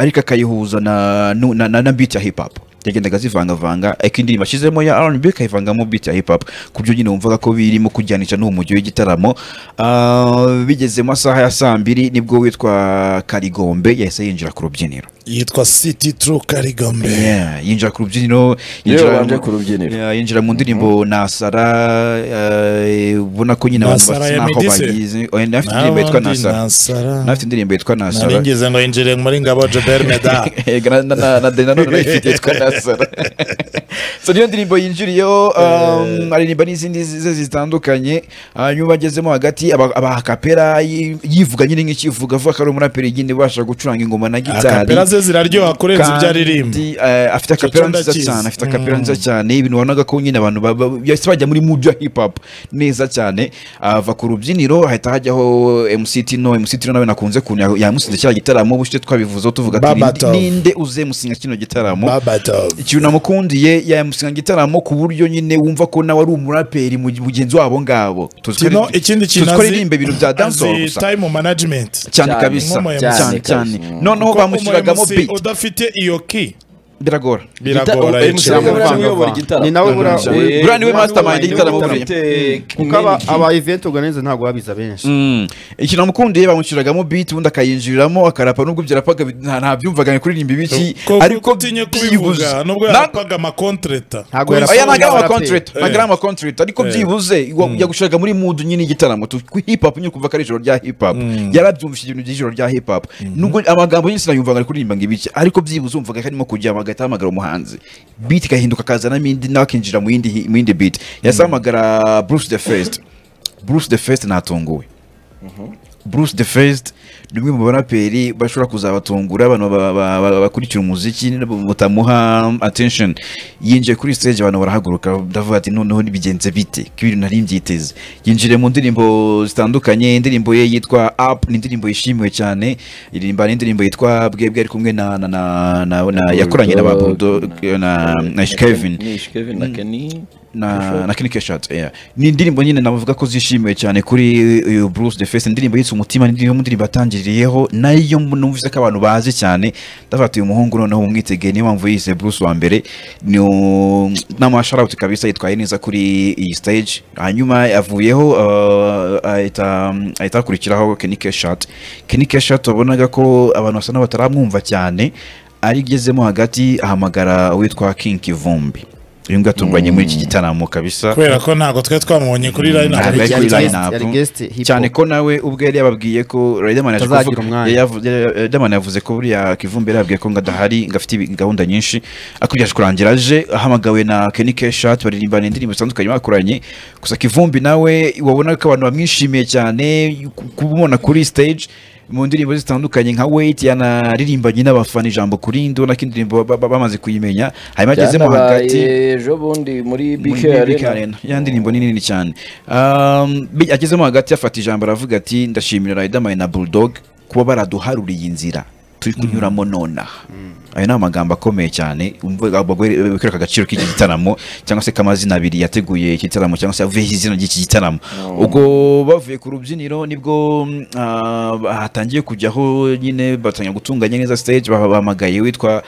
S2: ariko akayihuza na nu- na- na na beat ya hip hop yagendaga azivangavanga ariko indirimbo ashyizemo ya R&B akayivangamo beat ya hip hop ku byo nyine wumvaga ko birimo kujyanisha n'uwo mujyi w'igitaramo Ah, bigeze mu masaha ya saa mbiri nibwo witwa Karigombe yahise yinjira ku rubyiniro
S1: yitwa city tru karigombe
S2: Yeah, yinjira ku rubyiniro
S3: yewe
S2: yinjira
S3: wanje
S2: mu-
S3: ku rubyiniro
S2: Yeah, yinjira mu ndirimbo nasara eh, ubona ko nyine abantu
S1: Nasara
S2: basa
S1: ya
S2: naho
S1: Medise.
S2: bayizi Oh, nafite indirimbo yitwa nasara nafite indirimbo yitwa nasara
S1: naringize ngo yinjire muri ngabo jobert meda
S2: Yego, na- na- na- na- na none ifite yitwa nasara so niyo ndirimbo yinjiriyeho um, aririmba n'izindi ze zitandukanye hanyuma agezemo hagati aba- abakapera yi- yivuga nyine nk'ikivuga avuga ko ari umuraperi nyine ubasha gucuranga ingoma na gitari
S1: akapera ze ziraryoha kurenza ibyo aririmba
S2: kandi, eh, afite akapera
S1: Cyo
S2: nziza
S1: ndakizi.
S2: cyane afite akapera nziza cyane ibintu wabonaga ko nyine abantu ba- ba- bahise bajya muri mood ya hip hop neza cyane ava ku rubyiniro hahita hajyaho MC Tino MC Tino nawe nakunze kuntu ya- yamusize kiriya gitaramo ubushize twabivuzeho tuvuga tuti
S1: Babatov.
S2: ninde uzemusinga kino gitaramo
S1: babatov
S2: ikintu namukundiye yamusinga gitaramo ku buryo nyine wumva ko nawe ari umuraperi mu- mugenzi wabo ngabo Tuzi ko ari-
S1: Tino ikindi
S2: tuzi
S1: kintu
S2: ko aririmba ibintu bya dancehall
S1: azi
S2: gusa
S1: time management
S2: cyane
S3: Cyane,
S2: kabisa
S1: nk'umu MC.
S2: cyane cyane
S3: kabisa.
S2: noneho
S1: Kuko
S2: bamushyiragamo
S1: umu MC
S2: beat
S1: udafite iyo ki
S2: biragora
S1: biragora
S3: Gita-
S1: yicara
S3: MC
S1: mu-
S4: Biramuvanga.
S3: uyobora igitaramo.
S4: Ni nawe buriya-
S3: Eh,
S4: buriya
S2: niwe mastermind y'igitaramo buriya.
S3: ufite
S4: kuko aba
S3: main key.
S4: aba event organizer ntabwo babiza benshi
S2: ikintu namukundiye bamushyiragamo beat ubundi akayinjiriramo akarapa nubwo byarapaga bi- nta nta byumvaga ni kuririmba ibiki
S1: Kuko
S2: ariko
S1: utinye
S2: byibuze
S1: kubivuga nubwo
S2: Na-
S1: yarapaga amakontreta
S4: Ntabwo
S2: Oya,
S4: yarapaga.
S2: oya, ntago ari
S4: Yarapaga.
S2: amacontrate, ntago ari amacontrate, ariko
S1: Eh.
S2: byibuze wajya gushaka muri mood nyine igitaramo tu- ku hip hop nyine kumva ko ari ijoro rya hip hop yarabyumvise ibintu by'ijoro rya hip hop nubwo amagambo nyinshi sinayumvaga ari kuririmba ngo ibiki ariko byibuze wumvaga karimo kujya bagahita bahamagara umuhanzi beat igahinduka akazanamo indi nawe akinjira mu yindi hi- mu yindi beat yahise ahamagara Bruce the First Bruce the First natunguwe Bruce the First ni umwe mu baraperi bashobora kuzabatungura abantu ba- ba- ba- bakurikira umuziki batamuha attention yinjiye kuri stage abantu barahaguruka ndavuga ati noneho nibigenze bite ko ibintu nari mbyiteze yinjiriye mu ndirimbo zitandukanye indirimbo ye yitwa up ni indirimbo yishimiwe cyane iririmba n'indirimbo yitwa bwebwe ari kumwe na, na, na, na, na yakoranye na ba Bulldog, na, na Kevin
S3: Ni Ishkevin na Kenny.
S2: na na Kenny Keshat yeah. ni indirimbo nyine navuga ko zishimiwe cyane kuri uh, Bruce the Face indirimbo yitwa umutima ni imwe mu ndirimbo atangiriyeho nayo numvise ko abantu bazi cyane ndavuga ati uyu muhungu noneho umwitegeye niyo mpamvu yise Bruce wa mbere ni um, nama shout out kabisa yitwaye neza kuri iyi stage hanyuma avuyeho uh, ahita ahita akurikiraho Kenny Keshat Kenny Keshat wabonaga ko abantu basa n'abataramwumva cyane arigezemo hagati ahamagara uwitwa King Kivumbi uyu nguyu atunganye muri iki gitaramo kabisa
S1: kubera ko ntabwo twe twamubonye kuri line
S2: Ntabwo
S1: up.
S2: yari kuri
S4: Yari guest-
S2: line-up.
S4: yari guest hip hop.
S2: cyane ko nawe ubwe yari yababwiye ko Riderman yaje
S4: Atazagira
S2: kuvuga-
S4: umwanya.
S2: yari yavu- yari- Riderman yavuze ko buriya Kivumbi yari yababwiye ko ngo adahari ngo afite ibi- gahunda nyinshi akurikije kurangira aje ahamagawe na Kenny Keshat baririmbana indirimbo zitandukanye bakoranye gusa Kivumbi nawe wabona ko abantu bamwishimiye cyane ku- kumubona kuri stage mu ndirimbo zitandukanye nka wait yanaririmbanye n'abafana ijambo kuri ndo n'akindirimbo bamaze kuyimenya hanyuma agezemo hagati
S3: Byanabaye ejo bundi muri BK
S2: muri BK
S3: Arena.
S2: Arena. ya ndirimbo ni nini cyane Um, bi- agezemo hagati afata ijambo aravuga ati ndashimira Riderman na Bulldog kuba baraduharuriye inzira turi kunyuramo nonaha ayo ni amagambo akomeye cyane umva- abo bagore bakwereka agaciro k'iki gitaramo cyangwa se k'amazina abiri yateguye iki gitaramo cyangwa se avuyeho izina ry'iki gitaramo ubwo bavuye ku rubyiniro nibwo mm, ah, hatangiye kujyaho nyine batangira gutunganya neza stage bah- bahamagaye witwa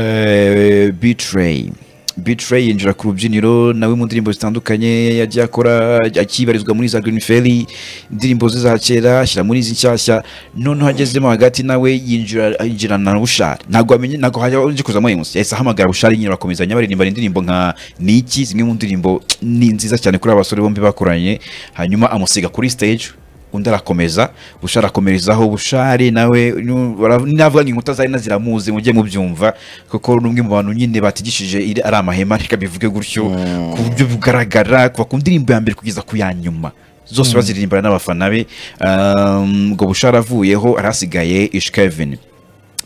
S2: eh, Betray Betray yinjira ku rubyiniro nawe mu ndirimbo zitandukanye yagiye akora akibarizwa muri za Green Ferry indirimbo ze za kera ashyira muri izi nshyashya noneho agezemo hagati nawe yinjira yinjirana na Bushari ntabwo amenye ntabwo hajya uje kuzamo Emus yahise ahamagara Bushari nyine bakomezanya baririmba indirimbo nka Niki zimwe mu ndirimbo ni nziza cyane kuri aba basore bombi bakoranye hanyuma amusiga kuri stage undi arakomeza busha arakomerezaho bushari nawe nu- bara- navuga ngo inkuta zari na ziramuzi mujye mubyumva kuko n'umwe mu bantu nyine batigishije iri- ari amahema reka bivuge gutyo ku buryo bugaragara kuva ku ndirimbo ya mbere kugeza ku ya nyuma zose baziririmbana n'abafana be Um, ngo busha aravuyeho arasigaye ish kevin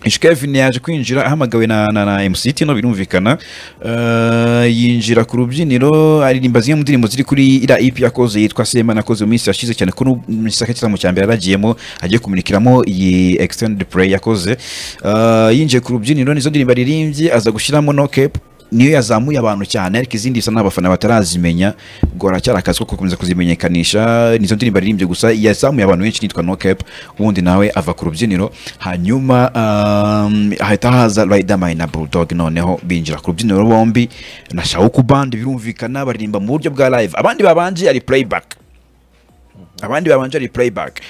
S2: Ishkevin yaje kwinjira ahamagawe na, na, na MC Tino birumvikana uh, yinjira ku rubyiniro aririmba zimwe mu ndirimbo ziri kuri ira EP yakoze yitwa Sema nakoze mu minsi yashize cyane ko n'isaka cyitwa mu cyambere yaragiyemo agiye kumurikiramo iyi extended play yakoze uh, yinjiye ku rubyiniro nizo ndirimbo aririmbye aza gushyiramo no cap niyo yazamuye abantu cyane ariko izindi bisa n'abafana batarazimenya ngo aracyari akazi ko gukomeza kuzimenyekanisha nizo ndirimbo aririmbye gusa yazamuye abantu benshi nitwa no cap ubundi nawe ava ku rubyiniro hanyuma um, hahita haza Riderman na Bulldog noneho binjira ku rubyiniro bombi na Shawuku Band birumvikana baririmba mu buryo bwa live abandi babanje ari playback abandi babanje ari playback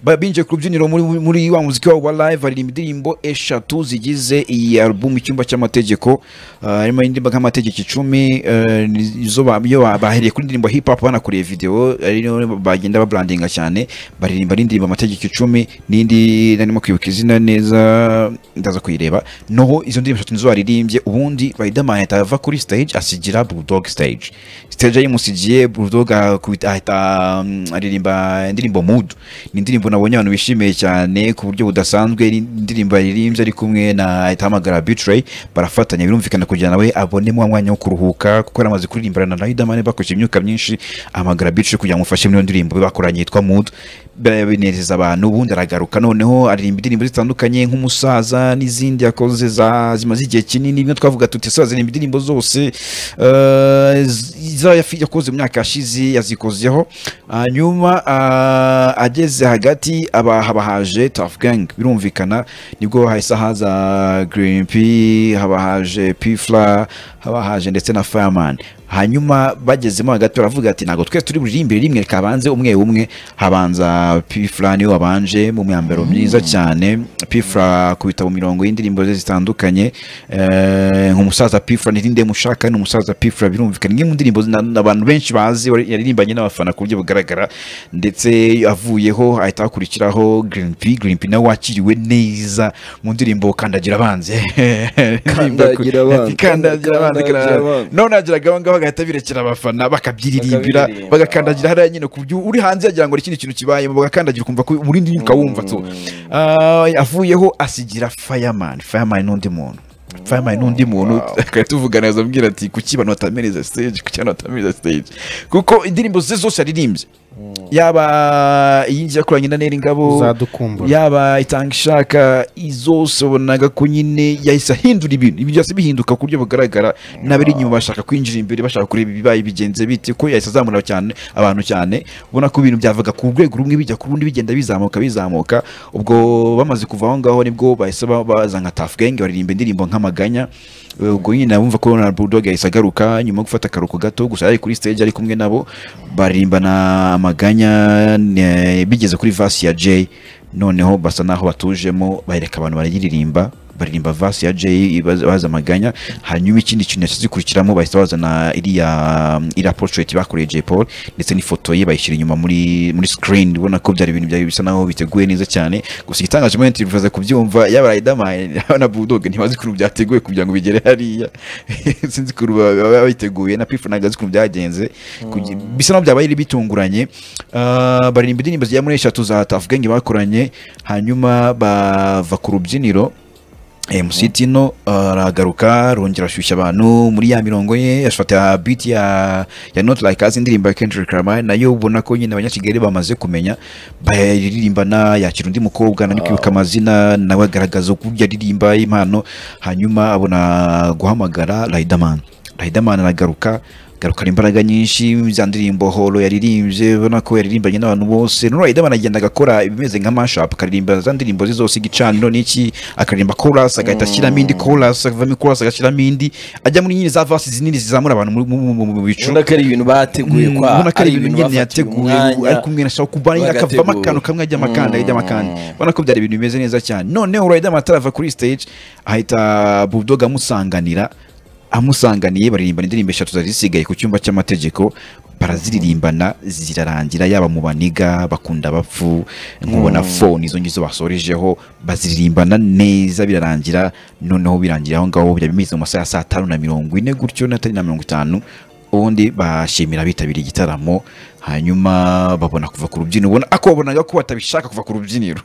S2: Ba- binjiye ku rubyiniro muri, muri wa muziki wabo wa live baririmba indirimbo eshatu zigize iyi album icyumba cy'amategeko Ah, harimo indirimbo nk'amategeko icumi eh, ni- izo ba- iyo ba- bahereye kuri indirimbo hip hop banakoreye video ariyo bagenda babrandinga cyane baririmba n'indirimbo amategeko icumi n'indi narimo kwibuka izina neza ndaza kuyireba noho izo ndirimbo eshatu nizo baririmbye ubundi Riderman ahita ava kuri stage asigira Bulldog stage stage yayimusigiye Bulldog akubita- ahita mm, aririmba indirimbo Mood ni indirimbo nabonye abantu bishimiye cyane ku buryo budasanzwe ni indirimbo yaririmbye ari kumwe na ahita ahamagara Betray barafatanya birumvikana kugira nawe abonemo wa mwanya wo kuruhuka kuko yari amaze kuririmbana na Riderman bakoresheje imyuka myinshi ahamagara Betray kugira ngo amufashe muri iyo ndirimbo bakoranye yitwa Mood Bi- binezeza abantu ubundi aragaruka noneho aririmba indirimbo zitandukanye nk'umusaza n'izindi yakoze za zimaze igihe kinini niyo twavuga tuti ese aziririmba indirimbo zose eh, z- izo yafi- yakoze mu myaka yashize yazikozeho hanyuma ah, ageze hagati aba haba haje Tough Gang birumvikana nibwo hahise haza Green P haba haje P Fla haba haje ndetse na Fireman hanyuma bagezemo hagati baravuga ati ntabwo twese turi buririmbire rimwe reka habanze umwe umwe habanza pifra niwe wabanje mu myambaro myiza cyane pifra ku bitabo mirongo y'indirimbo ze zitandukanye eh, nk'umusaza pifra n'irinde mushaka n'umusaza pifra birumvikana imwe mu ndirimbo zina- abantu benshi bazi wari- yaririmbanye n'abafana ku buryo bugaragara ndetse avuyeho ahita hakurikiraho green p green p nawe wakiriwe neza mu ndirimbo kandagira abanzi
S3: Kandagira abanzi.
S2: kandagira abanzi
S3: Kandagira abanzi.
S2: none yageraga aho ngaho bagahita birekera abafana bakabyiririmbira
S3: Bakabiririmba.
S2: bagakandagira hariya nyine ku buryo uri hanze yagira ngo hari ikindi kintu kibayemo bagakandagira ukumva ko urindi nyuka wumva tu Ah, avuyeho asigira fireman fireman n'undi muntu fireman n'undi muntu akaba tuvugana azabwira ati kuki abantu batamereza stage kuki abantu batamereza stage kuko indirimbo ze zose yaririmbye yaba iyingiye kuranye na nera ingabo
S5: Uzadukumbura.
S2: yaba itanga ishaka izose wabonaga ko nyine yahise ahindura ibintu ibintu byose bihinduka ku buryo bugaragara n'abari inyuma bashaka kwinjira imbere bashaka kureba ibibaye bigenze bite ko yahise azamura cyane abantu cyane ubona ko ibintu byavaga ku rwego rumwe bijya ku rundi bigenda bizamuka bizamuka ubwo bamaze kuva aho ngaho nibwo bahise ba- baza nka Tuff Gang baririmba indirimbo nk'amaganya Eh, ubwo nyine abumva ko na Bulldog yahise agaruka nyuma yo gufata akaruhuko gato gusa yari kuri stage ari kumwe nabo baririmbana amaganya eh, bigeze kuri vasi ya Jay noneho basa naho batujemo bareka abantu barayiririmba baririmba vasi ya Jay baza baza amaganya hanyuma ikindi kintu yashyize zikurikiramo bahise bazana iriya iriya portrait bakoreye Jay Paul ndetse n'ifoto ye bayishyira inyuma muri muri screen ubona ko byari ibintu byari bisa naho biteguye neza cyane gusa igitangaje muri interview baza kubyumva yaba Riderman yaba na Bulldog ntibazi ukuntu byateguwe kugira ngo bigere hariya sinzi ukuntu baba- baba biteguye na Pifa ntabwo azi ukuntu byagenze Kugi- bisa naho byabaye biri bitunguranye Ah, baririmba indirimbo zigera muri eshatu za Tuff Gang bakoranye hanyuma bava ku rubyiniro MC Tino aragaruka arongera ashyushya abantu muri ya mirongo ye ashfata beat ya ya Not Like Us indirimbo ya Kendrick Lamar nayo ubona ko nyine abanyakigali bamaze kumenya bayiririmbana yakira undi mukobwa nari kwibuka amazina nawe agaragaza uburyo aririmba impano hanyuma abona guhamagara Riderman Riderman aragaruka garukana imbaraga nyinshi za ndirimbo holo yaririmbye ubona ko yaririmbanye n'abantu bose none Riderman agenda agakora ibimeze nka mashup akaririmba za ndirimbo ze zose igicaniro n'iki akaririmba chorus agahita ashyiramo indi chorus avamo chorus agashyiramo indi ajya muri nyine za verses zinini zizamura abantu mu- mu- mu- mu bicu
S3: ubona ko ari ibintu bateguye
S2: Mm,
S3: kwa
S2: ubona ko ari ibintu nyine yateguye ari kumwe na shawu kubana akavamo
S3: bagategura.
S2: akantu kamwe ajya amakanda ajya amakanda ubona ko byari ibintu bimeze neza cyane noneho Riderman atarava kuri stage ahita Bulldog amusanganira amusanganiye baririmbana indirimbo eshatu zari zisigaye ku cyumba cy'amategeko baraziririmbana zirarangira yaba mu baniga bakunda bapfu nkubona phone izo ngizo basorejeho baziririmbana neza birarangira noneho birangira aho ngaho byaba bimeze mu masaha ya saa tanu na mirongo ine gutyo na tanu na mirongo itanu ubundi bashimira abitabiriye igitaramo hanyuma babona kuva ku rubyiniro ubona ako babonaga ko batabishaka kuva ku rubyiniro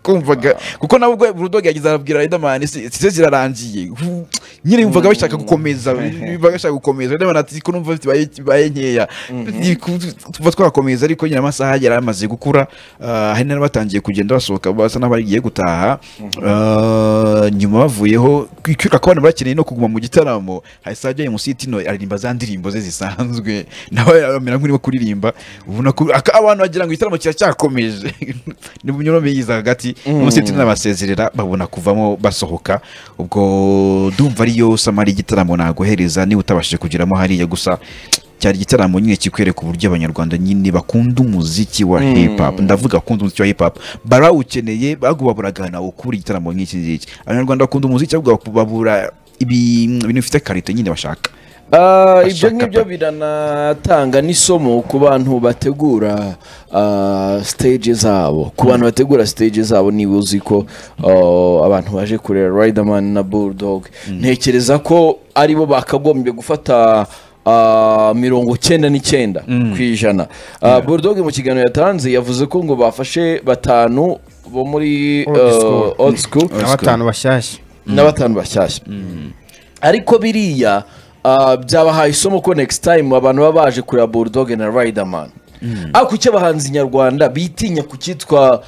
S2: kumvaga kuko nawe ubwo burudogi yagize arabwira Riderman si se zirarangiye Hu- nyine yumvaga bashaka gukomeza yumvaga bashaka gukomeza Riderman ati ko numva bafite baye- baye nkeya tuba twakomeza ariko nyine amasaha yari amaze gukura ah, hari n'abatangiye kugenda basohoka basa n'abagiye gutaha Ah, nyuma bavuyeho kwiruka ko abantu bakeneye no kuguma mu gitaramo hahise hajya mu sitino aririmba za ndirimbo ze zisanzwe nawe amera nk'urimo kuririmba ubona ko aka- abantu bagira ngo igitaramo kiracyakomeje ni mu myorobe yiza hagati mu sitino arabasezerera babona kuvamo basohoka ubwo ndumva ariyo samari igitaramo naguhereza niba utabashije kugeramo hariya gusa cyari igitaramo nyine kikwereka uburyo abanyarwanda nyine bakunda umuziki wa hip hop ndavuga bakunda umuziki wa hip hop barawukeneye baguba buragana ukubura igitaramo nk'iki ngiki abanyarwanda bakunda umuziki ahubwo babura ibi- ibintu bifite karite nyine bashaka
S3: Ah, ibyo
S2: Bashaka
S3: ngibyo
S2: pe.
S3: biranatanga n'isomo ku bantu bategura ah, stage zabo ku bantu bategura stage zabo niba uzi ko ah, abantu baje kureba Riderman na Bulldog ntekereza ko aribo bakagombye gufata ah, mirongo cyenda n'icyenda ku ijana Ah, Bulldog mu kiganiro yatanze yavuze ko ngo bafashe batanu bo muri
S4: Old
S3: ah,
S4: school.
S3: old school
S4: na batanu bashyashya
S3: n'abatanu bashyashya ariko biriya ah, byabahaye isomo ko next time abantu baba baje kureba bulldog na riderman ariko icyo abahanzi nyarwanda bitinya kucyitwa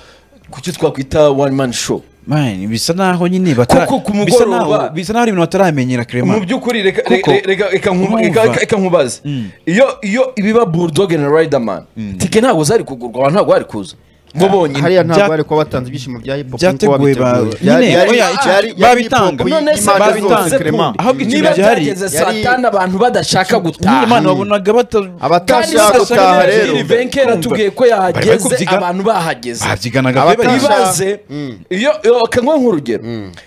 S3: kucyitwa kwita one man show
S2: Man, bisa naho nyine batara-
S3: Kuko ku
S2: bisa
S3: mugoroba-
S2: naho- bisa naho hari ibintu bataramenyera
S3: mu
S2: Clement
S3: by'ukuri reka-
S2: Kuko-
S3: re- reka- reka nkuba-
S2: Urumva.
S3: reka- reka nkubaze iyo iyo ibiba bulldog na riderman tike ntabwo zari kugurwa abantu ntabwo bari kuza bo bonyine
S4: hariya ntabwo
S2: Bya-
S4: bari kuba batanze ibyishimo bya hip hop
S2: byateguwe ba- nyine, oya, icyo- babitanga.
S3: none se
S2: Impande zose,
S3: babitanze
S4: Clement.
S2: Ahubwo icyo
S3: niba
S2: byari-
S3: byageze saa
S4: yari-
S3: tanu abantu badashaka
S2: Nyine
S3: gutaha
S2: imana wabonaga bata-
S4: abatashaka
S2: Kandi
S4: gutaha
S2: basashaka
S4: rero
S2: neza.
S3: venkera tubwiye ko
S2: Bari bari
S3: yahageze
S2: kubyiga-
S3: abantu bahageze
S2: babyiganaga pe
S4: Abatanga-
S2: baririmba.
S3: ibaze iyo iyo- reka nguhe nk'urugero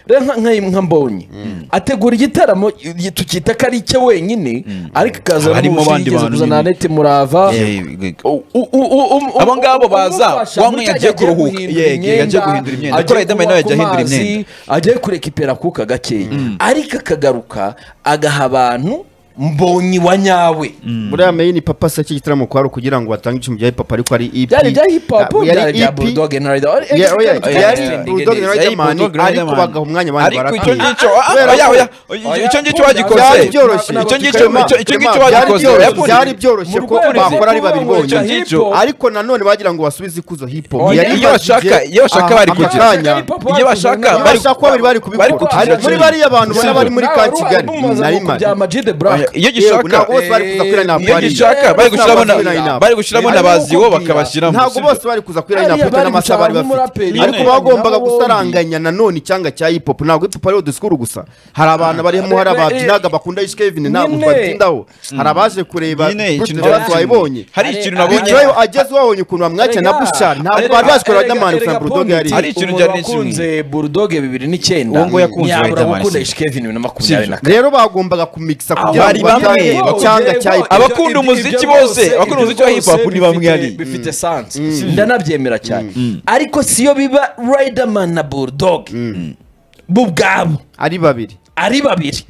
S3: rero nka- nka nka mbonye ategura igitaramo i- tukita ko ari icye wenyine ariko akaza
S2: Harimo abandi
S3: n'ubushingizi
S2: bantu
S3: kuzana
S2: nyine.
S3: Anete Murava
S2: Eh, eh,
S3: U- u- u- u- um-
S2: Abo
S3: um-
S2: ngabo
S3: um-
S2: baza,
S3: umufasha
S2: wa
S3: muri
S2: mwe
S3: cya gihe
S2: agiye
S3: ajya
S2: kuruhuka.
S3: guhindura
S2: Yego, yajya
S3: imyenda,
S2: guhindura imyenda.
S3: ajya
S2: Kuko Riderman
S3: kunywa
S2: nawe ajya
S3: ku
S2: ahindura
S3: mazi,
S2: imyenda.
S3: agiye kureka iperakuka gakeya ariko akagaruka agaha abantu mbonyi wa nyawe
S4: buriya meyini papa se iki gitaramo kwari ukugira ngo batange icumu rya hip hop ariko ari EP
S3: byari ibya hip hop
S4: Ah, yari
S3: byari ibya
S4: EP.
S3: bulldog na riderman
S4: Yeah, oya, yari
S2: Extending
S4: Bulldog na
S2: days. Yari
S4: Riderman,
S2: Bulldog na
S4: ariko
S2: Riderman.
S4: bagaha umwanya abantu
S2: ariko icyo
S4: barakwiye
S2: ngicyo ah, ah, oya, oya, icyo- icyo ngicyo bagikoze
S4: byari byoroshye
S2: icyo ngicyo
S4: Clement,
S2: icyo- icyo ngicyo
S4: Clement, byari
S2: bagikoze
S4: byoroshye-
S2: Yakunze-
S4: byari byoroshye
S3: Mu
S4: ko
S3: rwego
S4: bakora ari
S3: rwo
S4: babiri
S3: kuvuga ngo
S4: bonyine
S3: hip hop-
S4: ariko nanone bagira ngo basubize ikuzo hip hop
S3: Oya,
S4: Yari
S2: iyo bashaka-
S4: imaze
S2: iyo bashaka
S4: aha-
S2: bari kugira.
S4: akanya
S3: Hip hop
S2: Iyo bashaka,
S3: bakoze
S4: Iyo
S2: bari-
S3: neza.
S4: bashaka ko babiri bari kubikora
S2: bari kugira
S4: Ariko muri
S2: cyane.
S4: bariya bantu bari bari muri
S3: Nawe
S4: ka
S3: wari
S4: kigali
S3: umubaza
S4: na
S3: ngo
S4: rimwe
S3: kujya ama G The Black.
S2: iyo
S4: Yego, ntabwo
S2: gishaka
S4: bose bari kuza kuri line up
S2: iyo
S4: hariya.
S2: gishaka bari gushyiramo na
S4: Line up.
S2: bari gushyiramo na baziwo bakabashyiramo
S4: ntabwo bose bari kuza kuri line up
S3: Hariya
S4: bitewe
S3: bari
S4: n'amasaha bari
S3: gushaka
S4: bafite
S3: nk'umuraperi.
S4: ariko
S3: Nyine.
S4: bagombaga
S3: Nabo bombi.
S4: gusaranganya nanone icyanga cya hip hop ntabwo hip hop ariyo dusikuru gusa hari abantu barimo hari
S3: Eh, eh,
S4: ababyinaga bakunda Ice Kevin ntabwo
S3: Nyine.
S4: twatindaho hari abaje kureba
S2: Nyine, ikintu
S4: Bruce
S2: cyacu.
S4: wayibonye
S2: hari ikintu nabonye
S4: Bicayo ageze wabonye ukuntu bamwakira na Bushari ntabwo bari bazi kureba Riderman gusa na Bulldog yari
S2: Ari ikintu
S3: umuntu
S2: byari
S3: wakunze bulldog bibiri n'icyenda
S2: Uwo nguwo yakunze
S3: ntiyabura
S2: Riderman,
S3: gukunda
S2: si-
S3: ishike bibiri na makumyabiri na kane
S4: rero bagombaga kumikisa kugira
S2: bari
S4: ngo
S2: bamwe,
S4: batahe
S2: bakunda-
S4: icyanga cya hip hop
S2: Abakunda umuziki bose, abakunda umuziki wa hip hop ni bamwe ari.
S3: bifite sansi ndanabyemera cyane ariko siyo biba riderman na bulldog bo ubwabo
S4: ari babiri
S3: ari babiri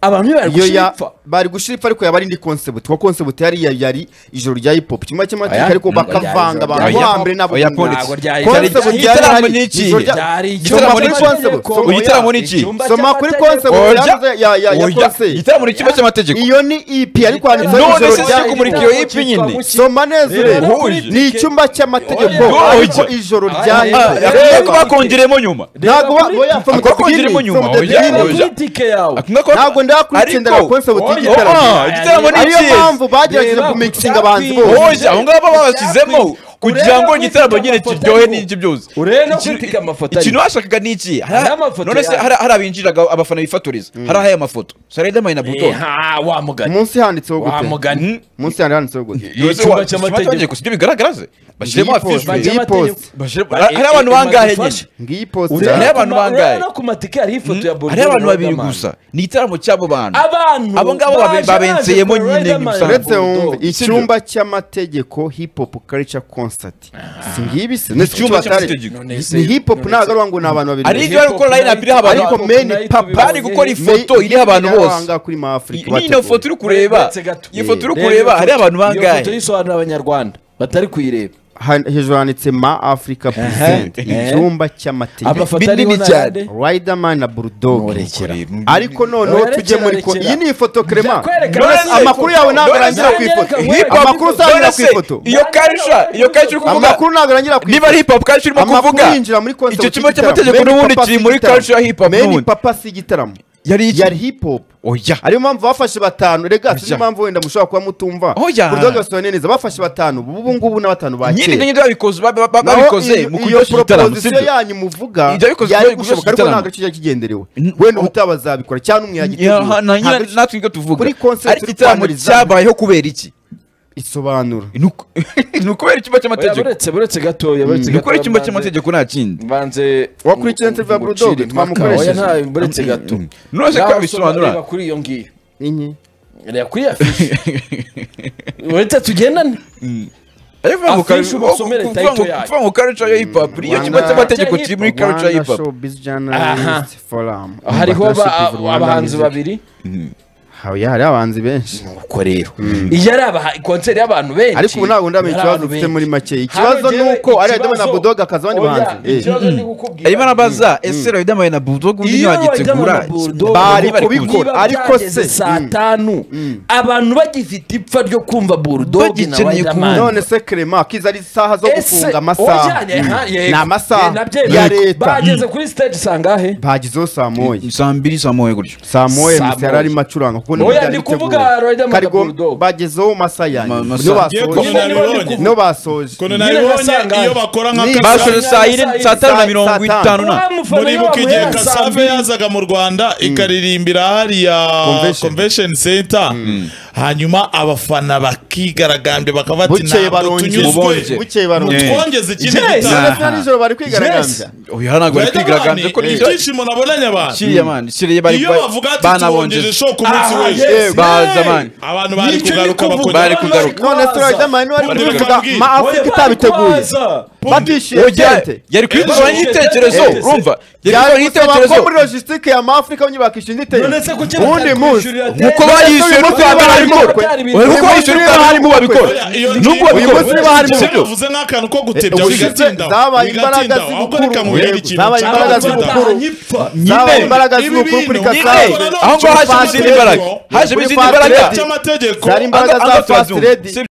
S3: abantu bari
S4: iyo ya
S3: gushipfa
S4: bari gushira ipfa ariko yaba ari indi concept kuko concept yari yari- yari ijoro rya hip hop kimwe cy'amateka
S3: Oya,
S4: ariko
S3: ntabwo ryari
S4: bakavanga
S3: ijoro
S4: abantu
S2: rya hip hop.
S4: hambere nabo
S2: Oya,
S4: ubu.
S2: Ntabwo
S3: ryari
S4: Concept
S2: ijoro rya-
S4: ryari
S2: Igitaramo
S4: hari-
S2: ni iki?
S4: ijoro rya-
S3: Byari
S2: igitaramo
S4: Soma kuri
S2: ni iki?
S4: concept soma-
S2: Uyu gitaramo ni
S4: oya,
S2: iki?
S3: Icyumba
S4: soma kuri
S3: cy'amategeko.
S4: concept
S2: Oya,
S4: yavuze ya ya ya
S2: oya,
S4: concept
S2: igitaramo ni ikigo cy'amategeko
S4: iyo ni EP ariko handitseho
S2: None
S4: ijoro
S2: se
S4: rya
S2: cyo kumurika iyo EP nyine?
S4: soma neza urebe
S2: Huje.
S4: ni icyumba cy'amategeko
S2: Oya,
S4: ariko
S2: oya.
S4: ijoro rya hip
S2: Ah,
S4: hop
S2: akunze
S4: Reba-
S2: kuba bakongeremo nyuma
S4: ntabwo ba- oya, from the
S2: Ako kongeremo
S4: beginning,
S2: nyuma,
S4: from the
S2: oya,
S4: beginning.
S2: oya. Akunze kuba-
S4: Ntabwo ndakurikirana
S2: Ariko-
S4: concept
S2: Oya,
S4: y'igitaramo.
S2: ah, igitaramo ni
S4: ariyo
S2: iki?
S4: mpamvu bagerageje
S3: Reba
S4: kumiksinga
S3: ku
S4: abahanzi
S3: tapi.
S4: bose
S2: Oya, abo ngabo babashyizemo kugira ngo
S3: Urebe
S2: igitaramo
S3: ufite
S2: nyine
S3: amafoto
S2: kiryohe
S3: ariho.
S2: n'iki byose
S3: Urebe
S2: Iki-
S3: ufite amafoto
S2: ikintu
S3: ariho.
S2: bashakaga ni iki
S3: Hari
S2: Hari-
S3: amafoto
S2: none se
S3: yayo.
S2: hari hari abinjiraga abafana bifotoreza hari aya mafoto Spiderman na buto
S3: Eha, wa mugani
S4: munsi handitseho
S3: wa
S4: gute
S3: mugani
S4: munsi yandi handitseho gute
S3: Iyo cyumba cy'amategeko.
S2: ibyo bigaragara ze bashyiremo
S4: Iyi post,
S2: afishe
S4: iyi post.
S2: bashyiremo hari abantu bangahe nyine
S4: ngiyi posita
S2: Urebe-
S3: Urebe
S2: abantu
S3: ku ma- urebe
S2: bangahe?
S3: no ku matike hariho ifoto ya Bonjour
S2: hari abantu babiri
S3: Riderman.
S2: gusa ni igitaramo cy'abo bantu
S3: abantu
S2: Abo ngabo babe-
S3: baje
S2: babenseyemo
S3: baje
S2: nyine
S3: Riderman.
S2: gusa.
S4: uretse wumve
S3: Bulldog.
S4: icyumba cy'amategeko hip hop culture concert si ngibi se ni icyumba atari
S3: None se-
S4: ni hip hop ntabwo ari ngo ni abantu babiri
S2: Ari
S4: gusa.
S2: ibyo bari gukora line up iriho abantu
S4: ariko
S3: Hip hop
S4: meni
S3: night
S4: papa
S3: bari
S2: gukora
S4: Meni-
S2: ifoto iriho abantu
S4: iriho
S2: bose.
S4: ahangaha kuri mafurika
S2: niyo foto uri kureba
S3: Uretse gato.
S2: iyi foto uri
S3: Reba
S2: kureba
S3: iyo
S2: hari
S3: foto.
S2: abantu
S3: Iyo foto
S2: bangahe
S3: yisobanura abanyarwanda batari kuyireba
S4: hejuru handitse ma africa present icyumba cy'amategeko
S3: amafoto ariho
S2: binini cyane.
S3: n'ayandi.
S4: Riderman na Bulldog
S3: Murekera.
S4: ariko noneho
S3: Murekera,
S4: tujye muri ko
S3: rekera.
S4: iyi ni ifoto Clement
S3: Kwereka
S2: None
S3: abandi
S4: amakuru
S3: ifoto.
S4: yawe ntabwo
S3: None
S4: arangira
S3: se-
S4: ku ifoto.
S2: hip hop
S4: Amakuru usangira
S2: none
S4: ku
S2: se,
S4: ifoto.
S2: iyo karisha iyo karisha uri kuvuga
S4: amakuru ntabwo arangira ku
S2: niba ari hip hop karisha urimo
S4: Amakuru
S2: kuvuga
S4: yinjira muri concert
S2: icyo cyumba
S4: y'igitaramo.
S2: cy'amategeko
S4: Meni
S2: n'ubundi
S4: Papa
S2: kiri
S4: si
S2: muri
S4: igitaramo.
S2: culture ya hip hop
S4: Meni
S2: n'ubundi.
S4: papa si igitaramo
S2: yari iki
S4: yari hip hop
S2: oya
S4: ariyo mpamvu bafashe batanu rega sinzi
S2: Oya.
S4: impamvu wenda mushobora kuba mutumva
S2: Oya.
S4: Bulldog yasohoye neza bafashe batanu ubu ngubu n'abatanu ba
S2: nyine ibyo
S4: kera
S2: ngibyo babikoze ba- ba- ba-
S4: Naho
S2: babikoze
S4: iyo-
S2: mu
S4: iyo
S2: kuryoshya igitaramo
S4: proposition
S2: sibyo
S4: yanyu muvuga
S2: Ibyo yabikoze
S4: yari
S2: kubera
S4: gushoboka
S2: kuryoshya
S4: ariko
S2: igitaramo.
S4: ntabwo aricyo cyari kigenderewe
S2: N-
S4: wenda
S2: o-
S4: utabazabikora cyangwa umwe
S2: Ya, ha- na- nyine
S4: yagitegura
S2: natwe nibwo tuvuga
S4: Kuri concert
S2: ariko
S4: turi
S2: igitaramo
S4: kwamiriza.
S2: cyabayeho kubera iki
S4: isobanura
S2: ni uku- ni ukubera icyumba
S3: Oya,
S2: cy'amategeko
S3: buretse buretse gatoya buretse
S2: ni ukubera
S3: gatoya
S2: icyumba
S3: mbanze-
S2: cy'amategeko nta kindi
S3: mbanze
S4: Wakurikiye interview ya Bulldog,
S3: ngucire impaka.
S4: twamukoresheje.
S3: Oya, nta- buretse gato
S2: None se ko
S3: Naho
S2: yabisobanura?
S3: reba kuri iyo ngiyo
S4: inye
S3: reba kuri iyo afishi uretse tugendane
S2: ariko kuvuga ngo
S3: Afishe
S2: kari-
S3: umusomere
S2: kuvuga
S3: title
S2: ngo-
S3: yayo.
S2: kuvuga ngo culture ya hip hop iyo kigo
S4: Rwanda-
S2: cy'amategeko kiri muri culture ya
S4: Rwanda
S2: hip hop
S4: Showbiz
S3: Aha.
S4: Journalist Forum
S3: hariho ba-
S4: Partnership with Rwanda
S3: abahanzi
S4: Music.
S3: babiri
S4: Oya, hariho abahanzi benshi
S3: uko rero iyo ari abaha- konseri y'abantu benshi
S4: ariko ubu ntabwo ndamenya
S3: yari
S4: ikibazo
S3: abantu
S4: ufite
S3: benshi.
S4: muri make
S3: Hano
S4: ikibazo ni
S3: njyewe
S4: uko ari Riderman na
S3: ikibazo-
S4: Bulldog hakaza abandi
S3: Oya,
S4: bahanzi Eh.
S3: ikibazo ni gukubwira
S2: arimo arabaza ese Riderman na Bulldog undi
S3: iyo
S2: ntibagitegura
S3: Riderman na Bulldog
S4: Bari
S2: bari
S4: kubikora.
S2: kubikora
S3: niba
S4: ariko
S3: byageze
S4: se,
S3: saa
S4: mm.
S3: tanu abantu bagifite ipfa ryo kumva Bulldog na
S2: Bagikeneye
S3: Riderman
S2: kumva.
S4: none se Clement akiza ari isaha zo
S3: Ese,
S4: gufunga amasaha
S3: ojanye, ha,
S4: ni
S3: yego. Eh,
S4: amasaha
S3: nabyo
S4: ya
S3: yego.
S4: leta
S3: bageze kuri stage sangahe
S4: bagizeho saa moya
S2: saa mbiri saa moya gutyo
S4: saa moya
S3: Saa
S4: misi yari
S3: moya.
S4: arimo acuranga kuko
S3: Oya,
S4: byari
S3: ndi
S4: biteguye.
S3: kuvuga Riderman na
S4: Karigo,
S3: Bulldog.
S4: bagezeho mu masaha yanyu
S2: Ma- masaha.
S4: niyo
S1: Ngiye kumenya
S4: basoje
S1: nabibonye.
S4: niyo basoje
S1: ukuntu
S3: Nyine
S1: nabibonye
S3: nasangaye.
S1: iyo bakora nka
S4: Ni-
S1: Kasave-
S2: basoje saa yine saa tanu na mirongo
S4: Saa
S2: itanu
S4: tanu.
S2: na
S1: muribuka igihe kasave yazaga mu rwanda ikaririmbira hariya
S4: Convention.
S1: convention center hanyuma abafana bakigaragambye bakaba bati
S4: bukeye
S1: ntabwo
S4: barongera
S1: tunyuzwe
S4: bukeye barongera
S1: twongeze ikindi
S2: Yes.
S1: gitabo
S4: none se nijoro bari kwigaragambya
S2: oya hano ntabwo bari kwigaragambya ko
S1: Riderman,
S2: n'ibyo
S1: ibyishimo nabonanye abantu
S2: kiriya mani kiriya bari
S1: iyo bavuga ati tubongeje
S2: banabongeje
S1: show ku munsi
S3: Aha,
S1: w'ejo
S3: yes.
S2: baza mani
S1: abantu bari
S3: Nicyo
S1: kugaruka
S3: ndi kuvuga.
S1: bakongera
S2: Bari kugaruka.
S4: none se Riderman wari
S1: Bari
S4: kuvuga
S1: kugaragambye.
S4: ma afurika itabiteguye batishimye
S2: Oya,
S4: byente
S2: yari kubikora nk'igitekerezo
S3: Eh,
S2: urumva yari kubikora
S4: byagusaba ko
S2: nk'igitekerezo
S4: muri logisitike ya mafurika bamwe bakishyura
S3: none se
S4: igitekerezo
S3: kuki
S4: uwundi munsi
S2: nkuko bayishyuye n'ubwo
S4: Uyu
S2: babikora
S3: munsi
S2: nkuko bayishyuye n'ubwo abarimu babikora n'ubwo
S4: uyu munsi
S2: babikora
S4: niba harimo
S2: sibyo
S1: bavuze nk'akantu ko gutebya
S4: Eh, ubushize
S1: bigatinda
S4: zabaye imbaraga
S1: bigatinda ahubwo
S4: z'ubukuru.
S1: reka mubere ikintu
S4: Zabaye
S1: cyangwa
S4: imbaraga
S1: gutinda.
S4: z'ubukuru. zabaye imbaraga
S1: Ibi
S4: z'ubukuru kuri
S1: bintu,
S4: Kasave
S1: nyine,
S2: aho ngaho haje izindi mbaraga haje izindi mbaraga
S1: cy'amategeko
S4: zari imbaraga
S2: Anga-
S4: za
S2: Anga
S4: fast
S2: Twazungu.
S4: lady